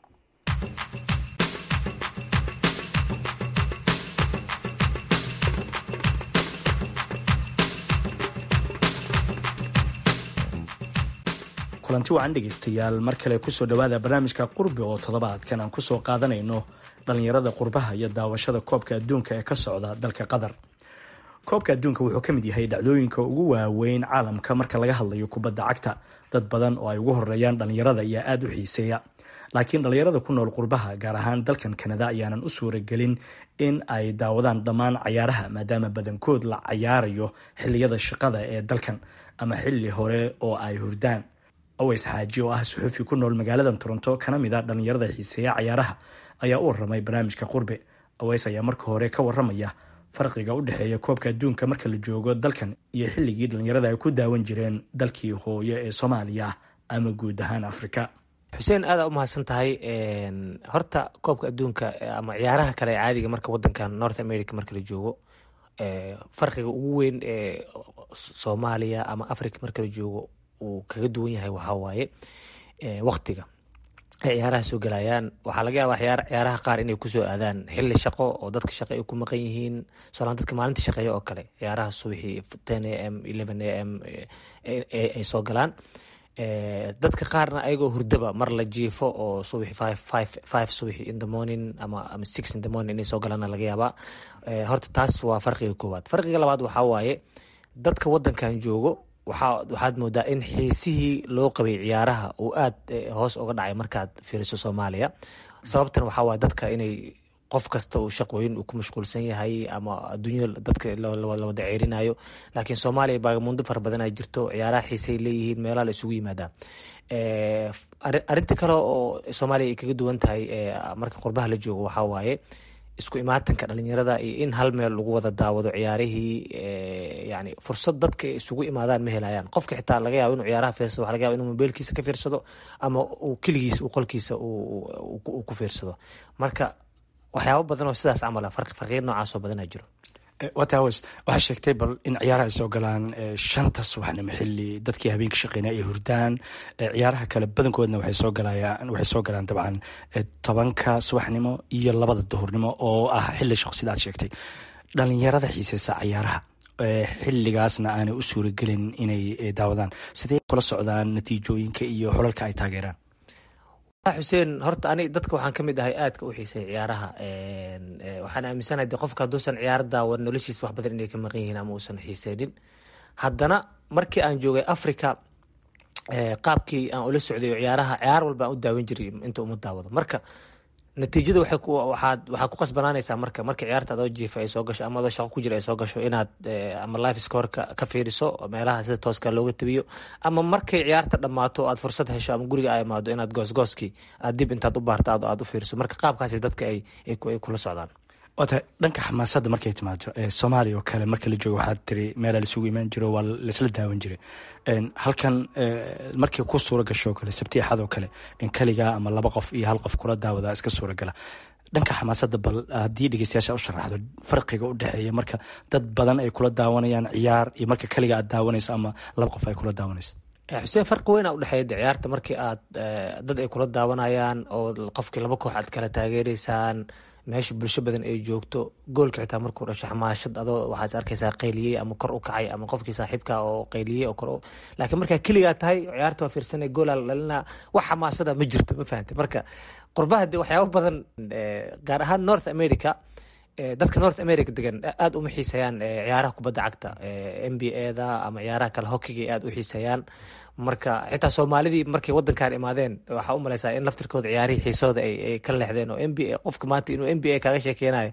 kulanti wacan dhegaystayaal mar kale kusoo dhowaada barnaamijka qurbi oo toddobaadkan aan kusoo qaadanayno dhallinyarada qurbaha iyo daawashada koobka adduunka ee ka socda dalka qatar koobka adduunka wuxuu ka mid yahay dhacdooyinka ugu waaweyn caalamka marka laga hadlayo kubadda cagta dad badan oo ay ugu horeeyaan dhallinyarada ayaa aada u xiiseeya laakiin dhallinyarada ku nool qurbaha gaar ahaan dalkan kanada ayaanan u suuragelin in ay daawadaan dhammaan cayaaraha maadaama badankood la cayaarayo xiliyada shaqada ee dalkan ama xili hore oo ay hurdaan aways xaaji oo ah suxufi ku nool magaalada toronto kana mid a dhallinyarada xiiseeya cayaaraha ayaa u waramay barnaamijka qurbe aways ayaa marka hore ka waramaya farqiga u dhexeeya koobka adduunka marka la joogo dalkan iyo xilligii dhallinyarada ay ku daawan jireen dalkii hooyo ee soomaaliya ama guud ahaan afrika xuseen aada u mahadsan tahay horta koobka adduunka ama ciyaaraha kale ee caadiga marka wadankan north america marka la joogo farqiga ugu weyn ee soomaaliya ama africa marka la joogo uu kaga duwan yahay waxaa waaye waktiga ay ciyaaraha soo gelayaan waxaa laga yaabaa ciyaaraha qaar inay kusoo aadaan xili shaqo oo dadka shaqo ay ku maqan yihiin solaan dadka maalinta shaqeeya oo kale ciyaaraha subaxii ten a m eleven a m ay soo galaan dadka qaarna ayagoo hurdaba mar la jiifo oo subaxi five five five subaxi in the morning ama ama six in the morning inay soo galaana laga yaabaa horta taas waa farqiga koowaad farqiga labaad waxaa waaye dadka wadankan joogo waxaa waxaad moodaa in xiisihii loo qabay ciyaaraha uu aad hoos uga dhacay markaad fiiriso soomaaliya sababtan waxaa waaye dadka inay qof kasta uu shaqooyin uu ku mashquulsan yahay ama adduunyada dadka la wada ceerinayo laakiin soomaaliya baagamundo fara badan ay jirto ciyaaraha xiisay leeyihiin meelaha la isugu yimaadaa arinta kale oo soomaaliya ay kaga duwan tahay marka qurbaha la joogo waxaa waaye isku imaatanka dhalinyarada iyo in hal meel lagu wada daawado ciyaarihii yani fursad dadka isugu imaadaan ma helayaan qofka xitaa laga yaabo inuu ciyaaraha fiirsado waxa laga yaba inuu mobeelkiisa ka fiirsado ama uu keligiis uu qolkiisa uu ku fiirsado marka waxyaabo badan oo sidaas camal ah farqiya noocaasoo badanaa jiro wataws waxaa sheegtay bal in ciyaaraha ay soo galaan shanta subaxnimo xili dadkii habeenka shaqeynaya ay hurdaan ciyaaraha kale badankoodna waxay soo galayaan waxay soo galaan dabcan tobanka subaxnimo iyo labada duhurnimo oo ah xili shaqo sida aad sheegtay dhalinyarada xiiseysa ciyaaraha xiligaasna aanay u suuragelin inay daawadaan sidee kula socdaan natiijooyinka iyo xulalka ay taageeraan xuseen horta ani dadka waxaan ka mid ahay aadka u xiisay ciyaaraha waxaan aaminsanahay de qofka hadduusan ciyaar daawan noloshiis wax badan inay ka maqan yihiin ama uusan xiiseynin haddana markii aan joogay africa qaabkii aan ula socday ciyaaraha ciyaar walba aan u daawan jiray inta uma daawado marka natiijada waxaad waxaa ku qasbanaanaysaa marka marka ciyaarta adoo jiifa ay soo gasho ama adoo shaqo ku jira ay soo gasho inaad ama life scoreka ka fiiriso meelaha sida tooska looga tabiyo ama markay ciyaarta dhammaato aad fursad hesho ama guriga ay imaado inaad goosgooskii aad dib intaad u baarta aad u fiiriso marka qaabkaasi dadka ay kula socdaan waata dhanka xamaasadda markay timaado soomaaliya oo kale marka la joogo waxaad tiri meelaa laisugu imaan jiro waa laisla daawan jiray halkan markii ku suura gasho kale sabti axad oo kale in keligaa ama laba qof iyo hal qof kula daawada iska suuragala dhanka xamaasadda bal haddii dhegeystayaasha u sharaxdo farqiga u dhexeeya marka dad badan ay kula daawanayaan ciyaar iyo marka keliga aad daawanayso ama laba qof ay kula daawanayso xuseen farqi weyn a udhexeeya de ciyaarta markii aad dad ay kula daawanayaan oo qofkii laba koox aad kala taageereysaan meesha bulsho badan ay joogto goolka xitaa markuu dhasho xamaashad adoo waxaad arkaysaa qayliyey ama kor u kacay ama qofkii saaxiibka oo qayliyey oo kor laakiin markaa keligaa tahay ciyaarta waa fiirsanay goolaa la dhalinaa wax xamaasada ma jirto ma fahantay marka qurbaha de waxyaabo badan gaar ahaan north america dadka north america degan aada uma xiisayaan ciyaaraha kubadda cagta n b a da ama ciyaaraha kale hokiga aada u xiisayaan marka xitaa soomaalidii markay wadankan imaadeen waxaa u maleysaa in laftirkooda ciyaarihii xiisooda ay ka leexdeen oo n b a qofka maanta inuu n b a kaaga sheekeynayo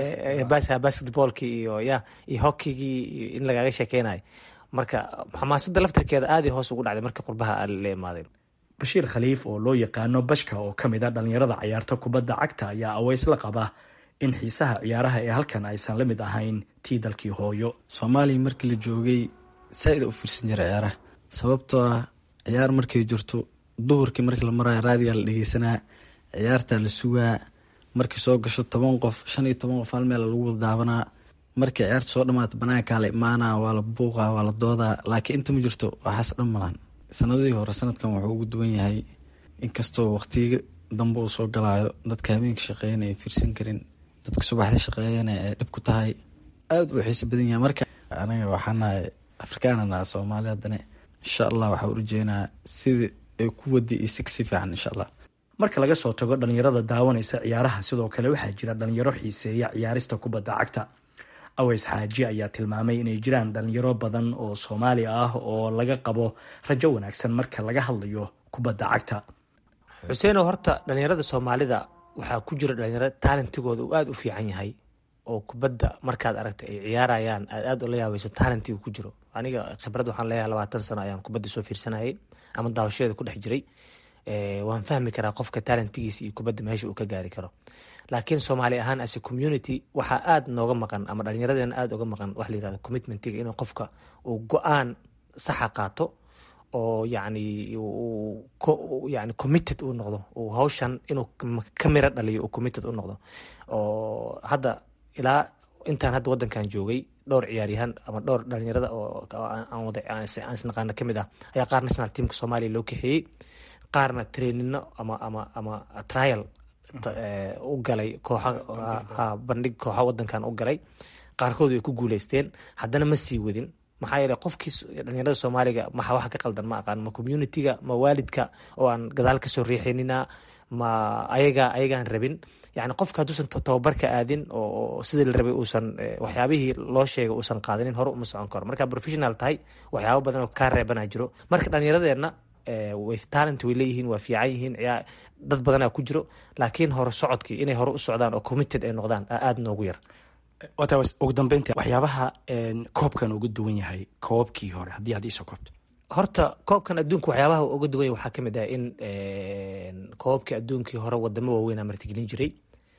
basketballkii iyo ya iyo hokigii in lagaaga sheekeynayo marka xamaasadda laftirkeeda aaday hoos ugu dhacday marka qurbaha la imaaday bashiir khaliif oo loo yaqaano bashka oo ka mid a dhalinyarada ciyaarta kubadda cagta ayaa aweys la qaba in xiisaha ciyaaraha ee halkan aysan la mid ahayn tii dalkii hooyo soomaaliya markii la joogay saa-id u fiirsan jira ciyaaraha sababtoo ah ciyaar markay jirto duhurkii markii la maraayo raadiyaa la dhegeysanaa ciyaartaa la sugaa markii soo gasho toban qof shan iyo toban qof hal meel lagu wada daawanaa markii ciyaarta soo dhamaato banaankaa la imaanaa waa la buuqaa waa la doodaa laakiin inta ma jirto waxaas dhan malan sanadihii hore sanadkan wuxuu ugu duwan yahay inkastoo waqtiga dambe uu soo galaayo dadka habeenka shaqeeyana ay fiirsan karin dadka subaxda shaqeeyana ay dhib ku tahay aada uu xiisa badan yahay marka anaga waxaanahay afrikaanana soomaali haddana insha allah waxaa urajeenaa sidii ay ku wadi iyo si kasi fiican insha allah marka laga soo tago dhalinyarada daawanaysa ciyaaraha sidoo kale waxaa jira dhalinyaro xiiseeya ciyaarista kubadda cagta aweys xaaji ayaa tilmaamay inay jiraan dhalinyaro badan oo soomaali ah oo laga qabo rajo wanaagsan marka laga hadlayo kubadda cagta xuseenow horta dhalinyarada soomaalida waxaa ku jira dhalinyaro taalentigooda uu aada u fiican yahay oo kubadda markaad aragta ay ciyaarayaan aad aada ula yaabeyso taalentiga ku jiro aniga khibrad waxaan leeyahay labaatan sano ayaan kubadda soo fiirsanayay ama daawashadeeda ku dhex jiray waan fahmi karaa qofka taalentigiisa iyo kubadda meesha uu ka gaari karo laakiin soomaali ahaan as a community waxaa aada nooga maqan ama dhalinyaradeenna aada uga maqan waxa la yirahdo commitmentiga inuu qofka uu go-aan saxa qaato oo yacni yani committed uu noqdo uu hawshan inuu ka miro dhaliyo uu committed u noqdo oo hadda ilaa intaan hadda wadankan joogay dhowr ciyaaryahaan ama dhowr dhalinyarada oo aan wada aan isnaqaana kamid ah ayaa qaar national teamka soomaaliya loo kaxeeyey qaarna trainino ama ama ama trial u galay kooxa bandhig kooxa wadankan u galay qaarkood way ku guuleysteen haddana ma sii wadin maxaa yeele qofkii dhalinyarada soomaaliga maxa waxa ka qaldan ma aqaan ma communitiga ma waalidka oo aan gadaal kasoo riixinina ma ayaga ayagaan rabin yani qofka hadduusan tababarka aadin oo sidii la rabay uusan waxyaabihii loo sheegay uusan qaadanin hore uma socon karo marka professional tahay waxyaabo badan oo kaa reebana jiro marka dhalinyaradeenna way talent way leeyihiin waa fiican yihiin dad badanaa ku jiro laakiin hore socodkii inay hore u socdaan oo committed ay noqdaan aada noogu yar wata ugu dambeynta waxyaabaha koobkan uga duwan yahay koobkii hore haddii aad iisoo koobto horta koobkan adduunka waxyaabaha uga duwan yahay waxaa kamid ah in koobkii adduunkii hore wadamo waaweynaa martigelin jiray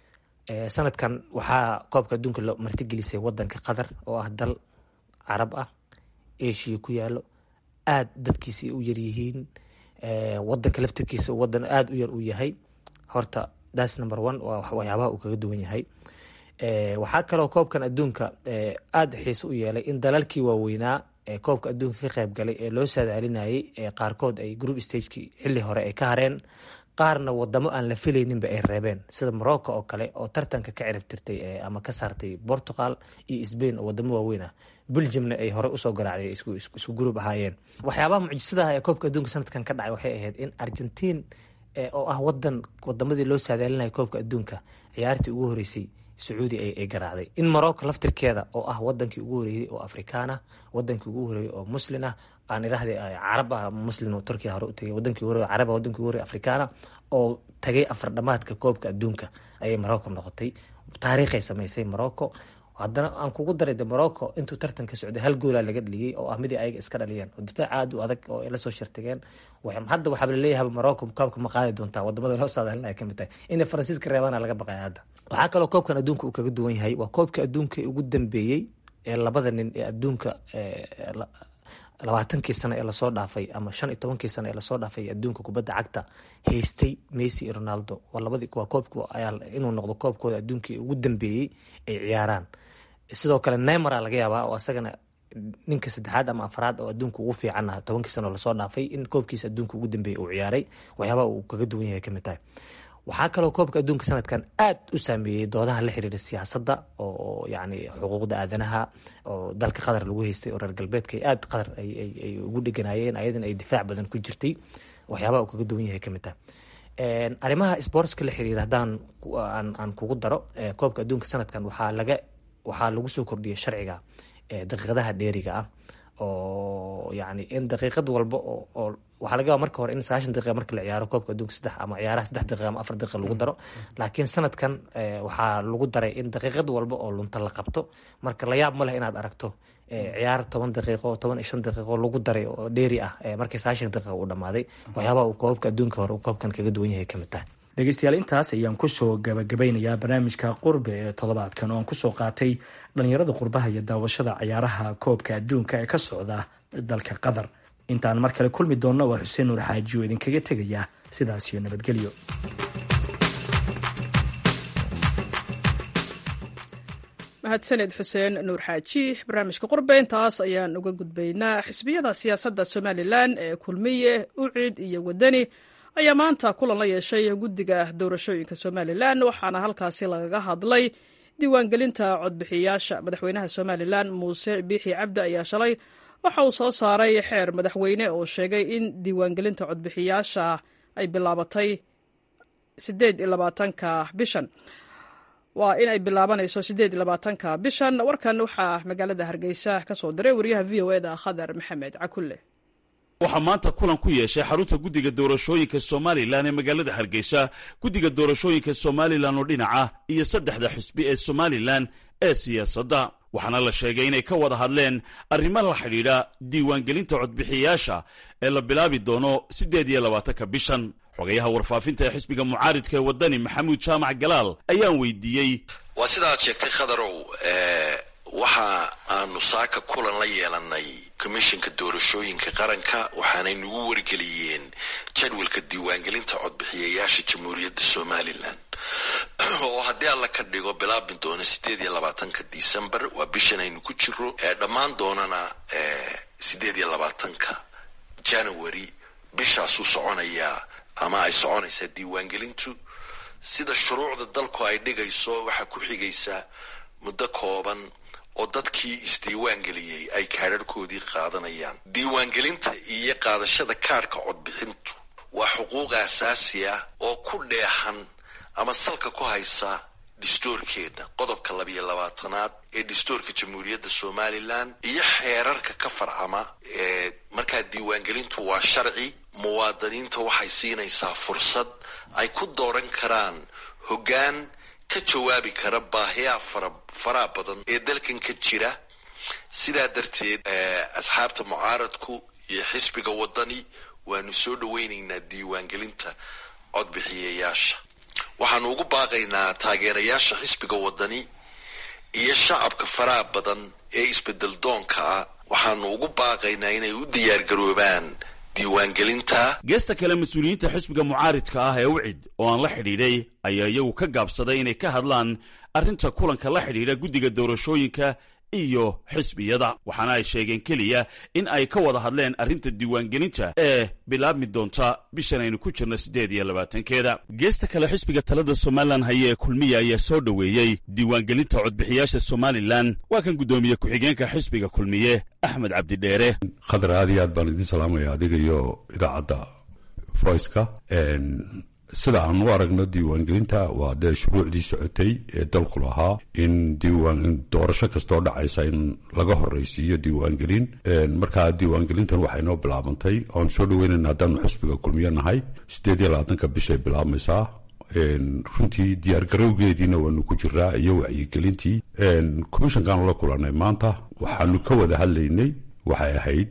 sanadkan waxaa koobka adduunka lo martigelisay wadanka qatar oo ah dal carab ah asia ku yaalo aada dadkiisi u yaryihiin wadanka laftirkiisa wadan aada u yar uu yahay horta thats number one waa waxyaabaha uu kaga duwan yahay waxaa kaloo koobkan adduunka aada xiise u yeelay in dalalkii waaweynaa ee koobka adduunka ka qayb galay ee loo saadaalinayay ee qaarkood ay group stagekii xilli hore ay ka hareen qaarna wadamo aan la filayninba ay reebeen sida morocco oo kale oo tartanka ka cirib tirtay ama ka saartay portugal iyo sbain oo wadamo waaweyn ah belgiumna ay hore usoo garaacday isku group ahaayeen waxyaabaha mucjisadaha ee koobka adduunka sanadkan ka dhacay waxay ahayd in argentiin oo ah wadan wadamadii loo saadaalinaya koobka adduunka ciyaartii ugu horeysay sacuudi ay garaacday in morocco laftirkeeda oo ah wadankii ugu horeeyey oo afrikaan ah wadankii ugu horeeyey oo muslin ah aan irahday carab ah muslim oo turkiya hore u tagay wadankii ugu horeey carab ah wadankii ugu horeey afrikaana oo tagay afar dhamaadka koobka adduunka ayay morocco noqotay taariikhay samaysay morocco haddana aan kugu daray de morocco intuu tartanka socday hal goolaa laga dhaliyey oo ah midii ayaga iska dhaliyeen oo difaac aada u adag oo ay lasoo shirtageen hadda waxaa laleeyahay morocco koobka ma qaadi doontaa wadamada loo saadaalinaya kamid tahay inay faransiiska reebana laga baqaya hadda waxaa kaloo koobkan adduunka uu kaga duwan yahay waa koobka adduunka ugu dambeeyey ee labada nin ee adduunka labaatankii sano ee lasoo dhaafay ama shan iyo tobankii sano ee lasoo dhaafay adduunka kubadda cagta haystay messi iyo ronaldo waa labadii waa koobka ayaa inuu noqdo koobkooda adduunkii ugu dambeeyey ay ciyaaraan sidoo kale neymara laga yaabaa oo asagana ninka saddexaad ama afraad oo adduunka ugu fiican ah tobankii sano lasoo dhaafay in koobkiisa adduunka ugu dambeeyey uu ciyaaray waxyaabaha uu kaga duwan yahay kamid tahay waxaa kaloo koobka adduunka sanadkan aad u saameeyey doodaha la xiriira siyaasadda oo yani xuquuqda aadanaha oo dalka qatar lagu haystay oo reer galbeedka aad qatar ay ugu dheganaayeen ayadana ay difaac badan ku jirtay waxyaabaha uu kaga duwan yahay kamid tahay arrimaha sportska la xiriira haddaan aan kugu daro koobka adduunka sanadkan waxaa laga waxaa lagu soo kordhiyay sharciga daqiiqadaha dheeriga ah oo yani in daqiiqad walba oo waxaa laga yaaba marka hore in sagaashan daqiiqa marka la ciyaaro koobka adduunka saddex ama ciyaaraha saddex daqiiqa ama afar daqiiqa lagu daro laakiin sanadkan waxaa lagu daray in daqiiqad walba oo lunta la qabto marka la yaab ma leh inaad aragto ciyaar toban daqiiqo toban iyo shan daqiiqo lagu daray oo dheeri ah markii sagaashan daqiiqa uu dhamaaday waxyaabaha uu koobka adduunka hore uu koobkan kaga duwan yahay kamid tahay dhegeystayaal intaas ayaan kusoo gabagabeynayaa barnaamijka qurbe ee toddobaadkan oo aan kusoo qaatay dhalinyarada qurbaha iyo daawashada ciyaaraha koobka adduunka ee ka socda dalka qatar intaan mar kale kulmi doonno waa xuseen nuur xaaji oo idinkaga tegaya sidaas iyo nabadgelyo mahadsaned xuseen nuur xaaji barnaamijka qurbe intaas ayaan uga gudbaynaa xisbiyada siyaasadda somalilan ee kulmiye ucid iyo wadani ayaa maanta kulan la yeeshay guddiga doorashooyinka somalilan waxaana halkaasi lagaga hadlay diiwaangelinta codbixiyayaasha madaxweynaha somalilan muuse biixi cabdi ayaa shalay waxa uu soo saaray xeer madaxweyne oo sheegay in diiwaangelinta codbixiyayaasha ay bilaabatay sideed iyo labaatanka bishan waa in ay bilaabanayso sideed iyo labaatanka bishan warkan waxaa magaalada hargeysa ka soo diray wariyaha v o eda khadar maxamed cakulle waxaa maanta kulan ku yeeshay xarunta guddiga doorashooyinka somalilan ee magaalada hargeysa guddiga doorashooyinka somalilan oo dhinaca iyo saddexda xusbi ee somalilan ee siyaasadda waxaana la sheegay inay ka wada hadleen arrimo la xidhiidha diiwaangelinta codbixiyayaasha ee la bilaabi doono siddeed iyo labaatanka bishan xogayaha warfaafinta ee xisbiga mucaaridka ee waddani maxamuud jaamac galaal ayaan weydiiyey waa sidaad sheegtay khadarow waxa aanu saaka kulan la yeelanay komishinka doorashooyinka qaranka waxaanay nagu wargeliyeen jadwalka diiwaangelinta codbixiyayaasha jamhuuriyadda somalilan oo haddii alla ka dhigo bilaabi doono sideed iyo labaatanka december waa bishan aynu ku jiro dhammaan doonana sideed iyo labaatanka january bishaasuu soconayaa ama ay soconaysaa diiwaangelintu sida shuruucda dalku ay dhigayso waxaa ku xigaysaa muddo kooban oo dadkii isdiiwaangeliyey ay kaadharhkoodii qaadanayaan diiwaangelinta iyo qaadashada kaadhka codbixintu waa xuquuq asaasi ah oo ku dheehan ama salka ku haysa dhistoorkeena qodobka labiyo labaatanaad ee dhistoorka jamhuuriyadda somalilan iyo xeerarka ka farcama ee markaa diiwaangelintu waa sharci muwaadiniinta waxay siinaysaa fursad ay ku dooran karaan hoggaan ka jawaabi kara baahiyaha fara faraha badan ee dalkan ka jira sidaa darteed asxaabta mucaaradku iyo xisbiga waddani waanu soo dhaweynaynaa diiwaangelinta codbixiyayaasha waxaanu ugu baaqaynaa taageerayaasha xisbiga waddani iyo shacabka faraha badan ee isbedel doonka ah waxaanu ugu baaqaynaa inay u diyaargaroobaan diiwaangelinta geesta kale mas-uuliyiinta xisbiga mucaaridka ah ee ucid oo aan la xidhiidhay ayaa iyagu ka gaabsaday inay ka hadlaan arrinta kulanka la xidhiidha guddiga doorashooyinka iyo xisbiyada waxaana ay sheegeen keliya in ay ka wada hadleen arrinta diiwaangelinta ee bilaabmi doonta bishan aynu ku jirna siddeed iyo labaatankeeda geesta kale xisbiga talada somalilan haya ee kulmiya ayaa soo dhoweeyey diiwaangelinta codbixiyaasha somalilan waa kan guddoomiye ku-xigeenka xisbiga kulmiye axmed cabdidheere khadar aad iyo aad baan idiin salaamaya adiga iyo idaacadda voiceka sida aan u aragno diiwaangelinta waa dee shuruucdii socotay ee dalku lahaa in diiwaan doorasho kastoo dhacaysa in laga horreysiiyo diiwaangelin markaa diiwaangelintan waxay noo bilaabantay oan soo dhaweynayna haddaanu xisbiga kulmiyo nahay siddeed iyo labaatanka bishay bilaabmaysaa runtii diyaargarowgeediina waanu ku jiraa iyo wacyigelintii commishankaanu la kulanay maanta waxaanu ka wada hadlaynay waxay ahayd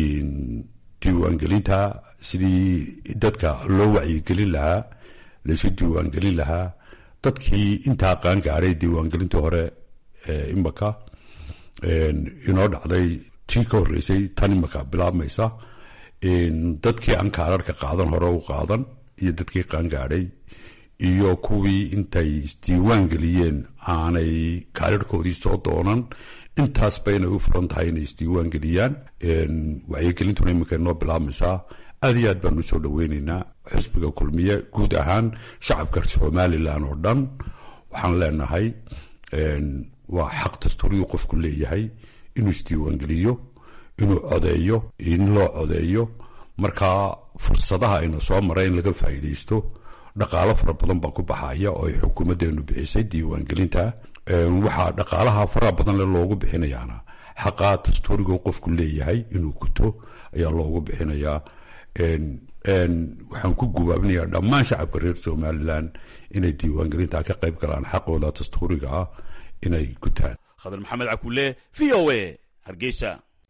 diiwaangelinta sidii dadka loo wacyigelin lahaa laysu diiwaangelin lahaa dadkii intaa qaan gaaray diiwaangelintii hore imaka inoo dhacday tii ka horreysay tan imaka bilaabmaysa dadkii aan kaararka qaadan hore u qaadan iyo dadkii qaan gaadhay iyo kuwii intay isdiiwaan geliyeen aanay kaararkoodii soo doonan intaasba inay u furan tahay inay isdiiwaan geliyaan wacyigelintuna iminka inoo bilaabmaysaa aad iyo aad baan u soo dhaweynaynaa xisbiga kulmiye guud ahaan shacabka somalilan oo dhan waxaan leenahay waa xaq dastuuriyu qofku leeyahay inuu isdiiwaangeliyo inuu codeeyo in loo codeeyo markaa fursadaha ayna soo mara in laga faa'iidaysto dhaqaalo fara badan baa ku baxaya oo ay xukuumaddeenu bixisay diiwaangelinta waxaa dhaqaalaha faraha badan le loogu bixinayaana xaqaa dastuuriga qofku leeyahay inuu guto ayaa loogu bixinayaa waxaan ku gubaabinayaa dhammaan shacabka reer somalilan inay diiwaangelinta ka qayb galaan xaqooda dastuuriga ah inay gutaan khadar maxamed cakulle v o a hargeysa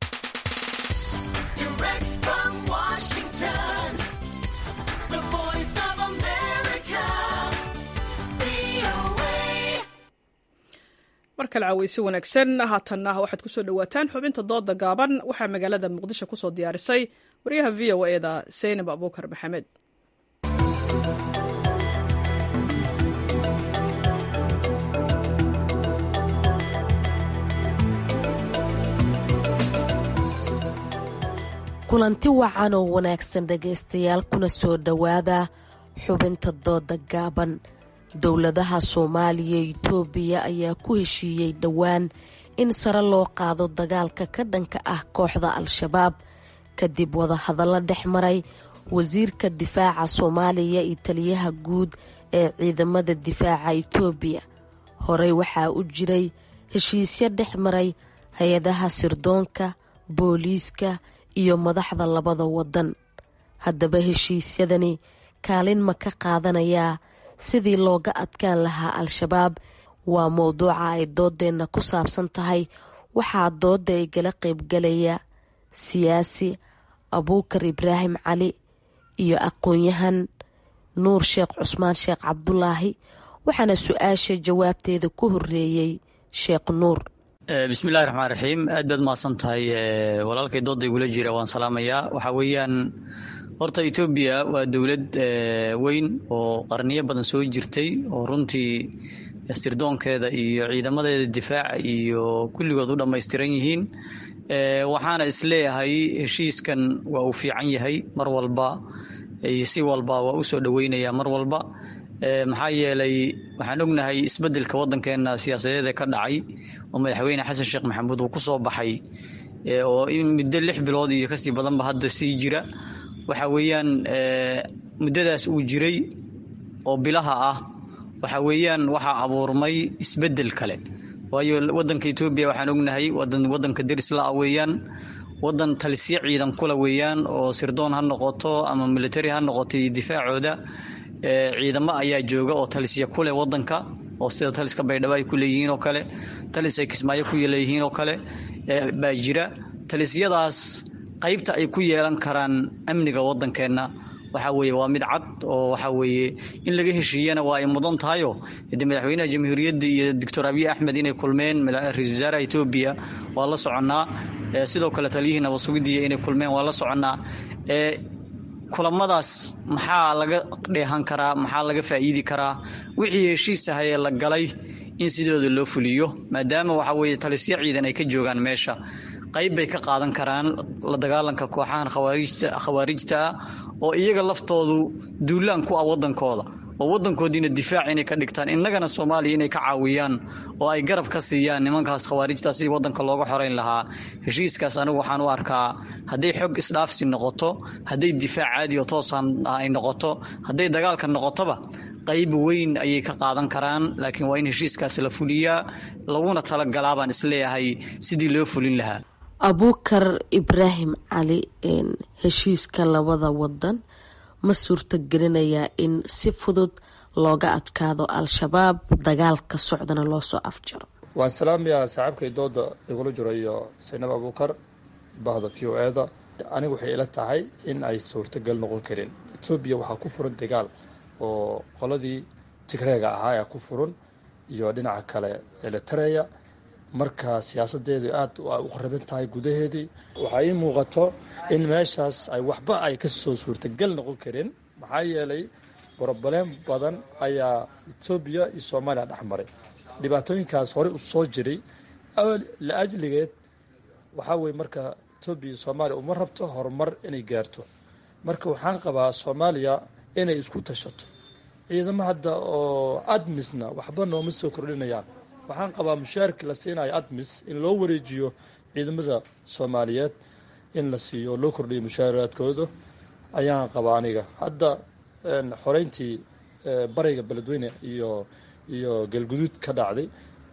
mar kale caweysi wanaagsan haatanna waxaad kusoo dhawaataan xubinta dooda gaaban waxaa magaalada muqdisho kusoo diyaarisay waryaha v o eda seynab abuukar maxamed kulanti wacan oo wanaagsan dhegaystayaal kuna soo dhowaada xubinta dooda gaaban dowladaha soomaaliya iyo itoobiya ayaa ku heshiiyey dhowaan in sare loo qaado dagaalka ka dhanka ah kooxda al-shabaab kadib wadahadallo dhex maray wasiirka difaaca soomaaliya iyo taliyaha guud ee ciidamada difaaca itoobiya horey waxaa u jiray heshiisyo dhex maray hay-adaha sirdoonka booliiska iyo madaxda labada wadan haddaba heshiisyadani kaalin ma ka qaadanayaa sidii looga adkaan lahaa al-shabaab waa mowduuca ay doodeenna ku saabsan tahay waxaa dooda igala qaybgalaya siyaasi abuukar ibraahim cali iyo aqoon-yahan nuur sheekh cusmaan sheekh cabdulaahi waxaana su-aasha jawaabteeda ku horeeyey sheekh nuur bismillahi raxmaan raxiim aad baad mahadsan tahay walaalkay dooda igula jira waan salaamayaa waxaa weeyaan horta etoobiya waa dowlad weyn oo qarniyo badan soo jirtay oo runtii sirdoonkeeda iyo ciidamadeeda difaaca iyo kulligood u dhammaystiran yihiin waxaana isleeyahay heshiiskan waa uu fiican yahay mar walba si walba waa u soo dhoweynaya mar walba maxaa yeelay waxaan ognahay isbedelka wadankeena siyaasadeed ee ka dhacay oo madaxweyne xasan sheekh maxamuud uu ku soo baxay oo muddo lix bilood iyo kasii badanba hadda sii jira waxa weeyaan muddadaas uu jiray oo bilaha ah waxa weeyaan waxaa abuurmay isbedel kale waayo wadanka etoobiya waxaan ognahay wadan wadanka deris la-a weeyaan wadan talisyo ciidan kula weeyaan oo sirdoon ha noqoto ama military ha noqoto iyo difaacooda ciidamo ayaa jooga oo talisya kuleh wadanka oo sida taliska baydhabo ay ku leeyihiin oo kale talis ay kismaayo ku leeyihiin oo kale baa jira talisyadaas qaybta ay ku yeelan karaan amniga wadankeenna waxaa weeye waa mid cad oo waxaa weeye in laga heshiiyana waa ay mudan tahayo de madaxweynaha jamhuuriyadda iyo doctor abiy axmed inay kulmeen ra-isul wasaaraha etoobiya waa la soconnaa sidoo kale taliyihii nabadsugidiya inay kulmeen waa la soconnaa kulamadaas maxaa laga dheehan karaa maxaa laga faa'iidi karaa wixii heshiis ahayee la galay in sidooda loo fuliyo maadaama waxaa weeye talisyo ciidan ay ka joogaan meesha qayb bay ka qaadan karaan la dagaalanka kooxahan khawaarijta ah oo iyaga laftoodu duulaan ku ah wadankooda oo wadankoodiina difaac inay ka dhigtaan innagana soomaaliya inay ka caawiyaan oo ay garab ka siiyaan nimankaas khawaarijta sidii wadanka looga xoreyn lahaa heshiiskaas anigu waxaan u arkaa hadday xog isdhaafsi noqoto hadday difaac caadi oo toosaan ay noqoto hadday dagaalka noqotoba qayb weyn ayay ka qaadan karaan laakiin waa in heshiiskaas la fuliyaa laguna talagalaa baan isleeyahay sidii loo fulin lahaa abuukar ibraahim cali heshiiska labada wadan ma suurtagelinayaa in si fudud looga adkaado al-shabaab dagaalka socdana loo soo afjaro waan salaamayaa saaxiibkay dooda igula jiro iyo saynab abuukar bahda v o eda anigu waxay ila tahay in ay suurtagal noqon karin etoobiya waxaa ku furan dagaal oo qoladii tigreega ahaa ee ku furan iyo dhinaca kale elitareya marka siyaasadeedu aad u qaraban tahay gudaheedii waxaa ii muuqato in meeshaas ay waxba ay kasoo suurtagal noqon karin maxaa yeelay broblem badan ayaa etoobiya iyo soomaaliya dhex maray dhibaatooyinkaas horey u soo jiray la ajligeed waxaa weye marka etoobiya iyo soomaaliya uma rabto horumar inay gaarto marka waxaan qabaa soomaaliya inay isku tashato ciidamo hadda oo admisna waxba nooma soo kordhinayaan waxaan qabaa mushaarkii la siinayo admis in loo wareejiyo ciidamada soomaaliyeed in la siiyo loo kordhiyo mushaaraadkooda ayaan qabaa aniga hadda xoreyntii bariga beledweyne iyo iyo galguduud ka dhacday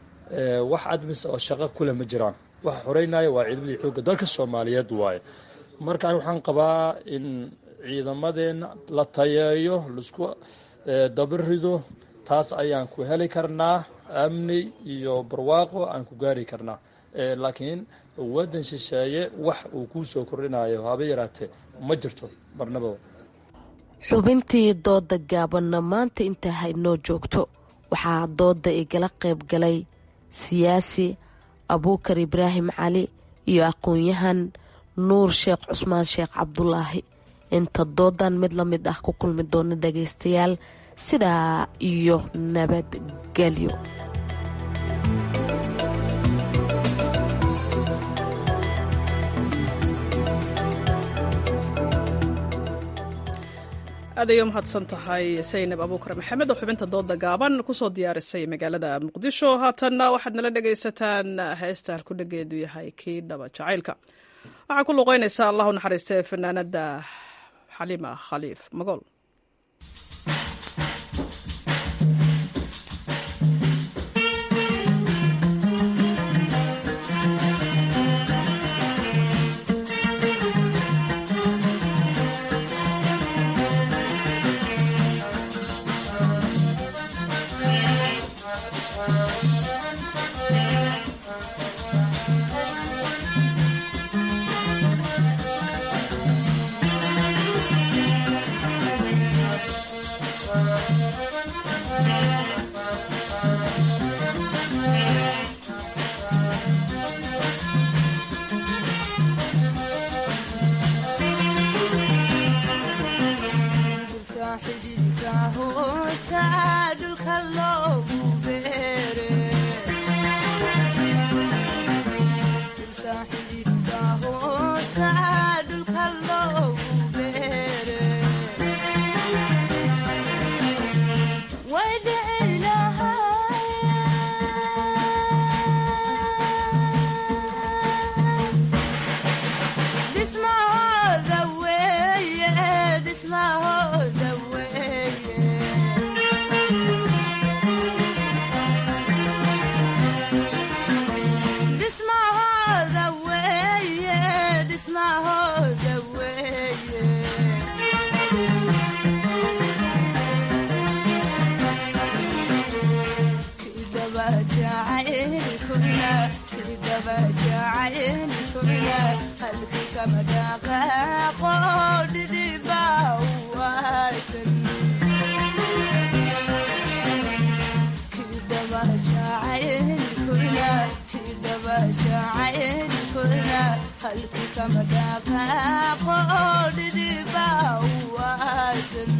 wax admis oo shaqo kuleh ma jiraan waxa xoreynaya waa ciidamadii xoogga dalka soomaaliyeed waaye marka ani waxaan qabaa in ciidamadeena la tayeeyo laisku dabarido taas ayaan ku heli karnaa amni iyo barwaaqo aan ku gaari karnaa laakiin wadan shisheeye wax uu kuu soo kordhinayo haba yaraatee ma jirto marnaba xubintii dooda gaabanna maanta intaa haynoo joogto waxaa dooda igala qayb galay siyaasi abuukar ibraahim cali iyo aqoon-yahan nuur sheekh cusmaan sheekh cabdulaahi inta doodan mid la mid ah ku kulmi doona dhagaystayaal sidaa iyo nabadgelyo aad ayay umahadsan tahay saynab abuukar maxamed oo xubinta dooda gaaban kusoo diyaarisay magaalada muqdisho haatanna waxaad nala dhegaysataan heesta halkudhageedu yahay kii dhaba jacaylka waxaa ku luqeynaysaa allahu naxariistee fanaanada xaliima khaliif magool Thank you. dhismahooda weeye halkii kama dhaqaaqo dhidiba waasan kidaba jacaylkuna kidaba jacaylkuna halkii kama dhaqaaqo dhidiba waasan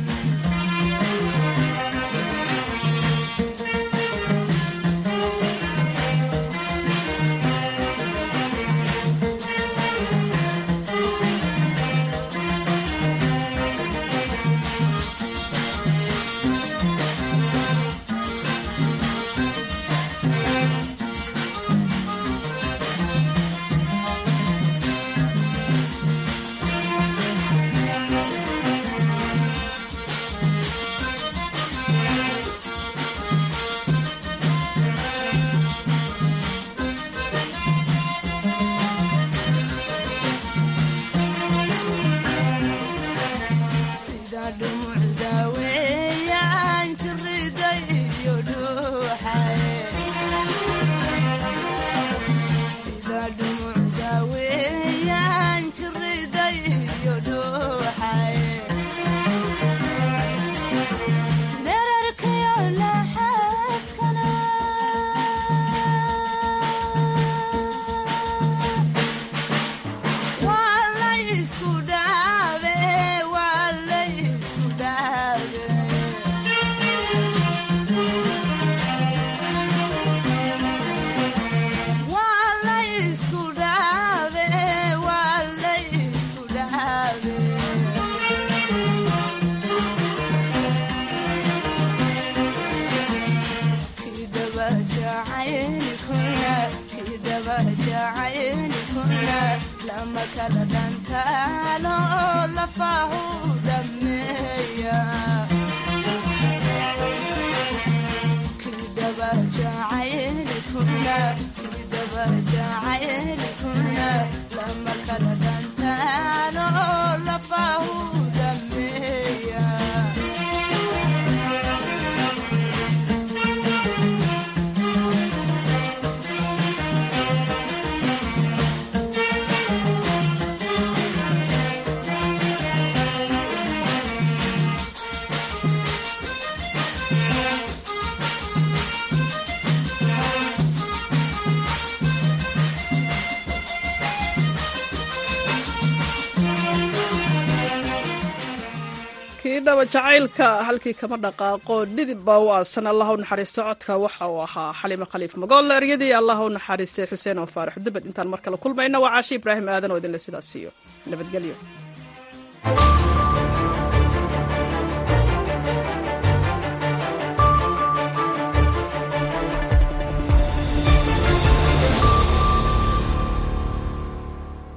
dhaba jacaylka halkii kama dhaqaaqo dhidib baa u aasan allah u naxariisto codka waxa uu ahaa xalimo khaliif magool eryadii allah u naxariistay xuseen oo faarax dubad intaan mar kale kulmayna waa caashi ibraahim aadan oo idinle sidaas siiyo nabadgelyo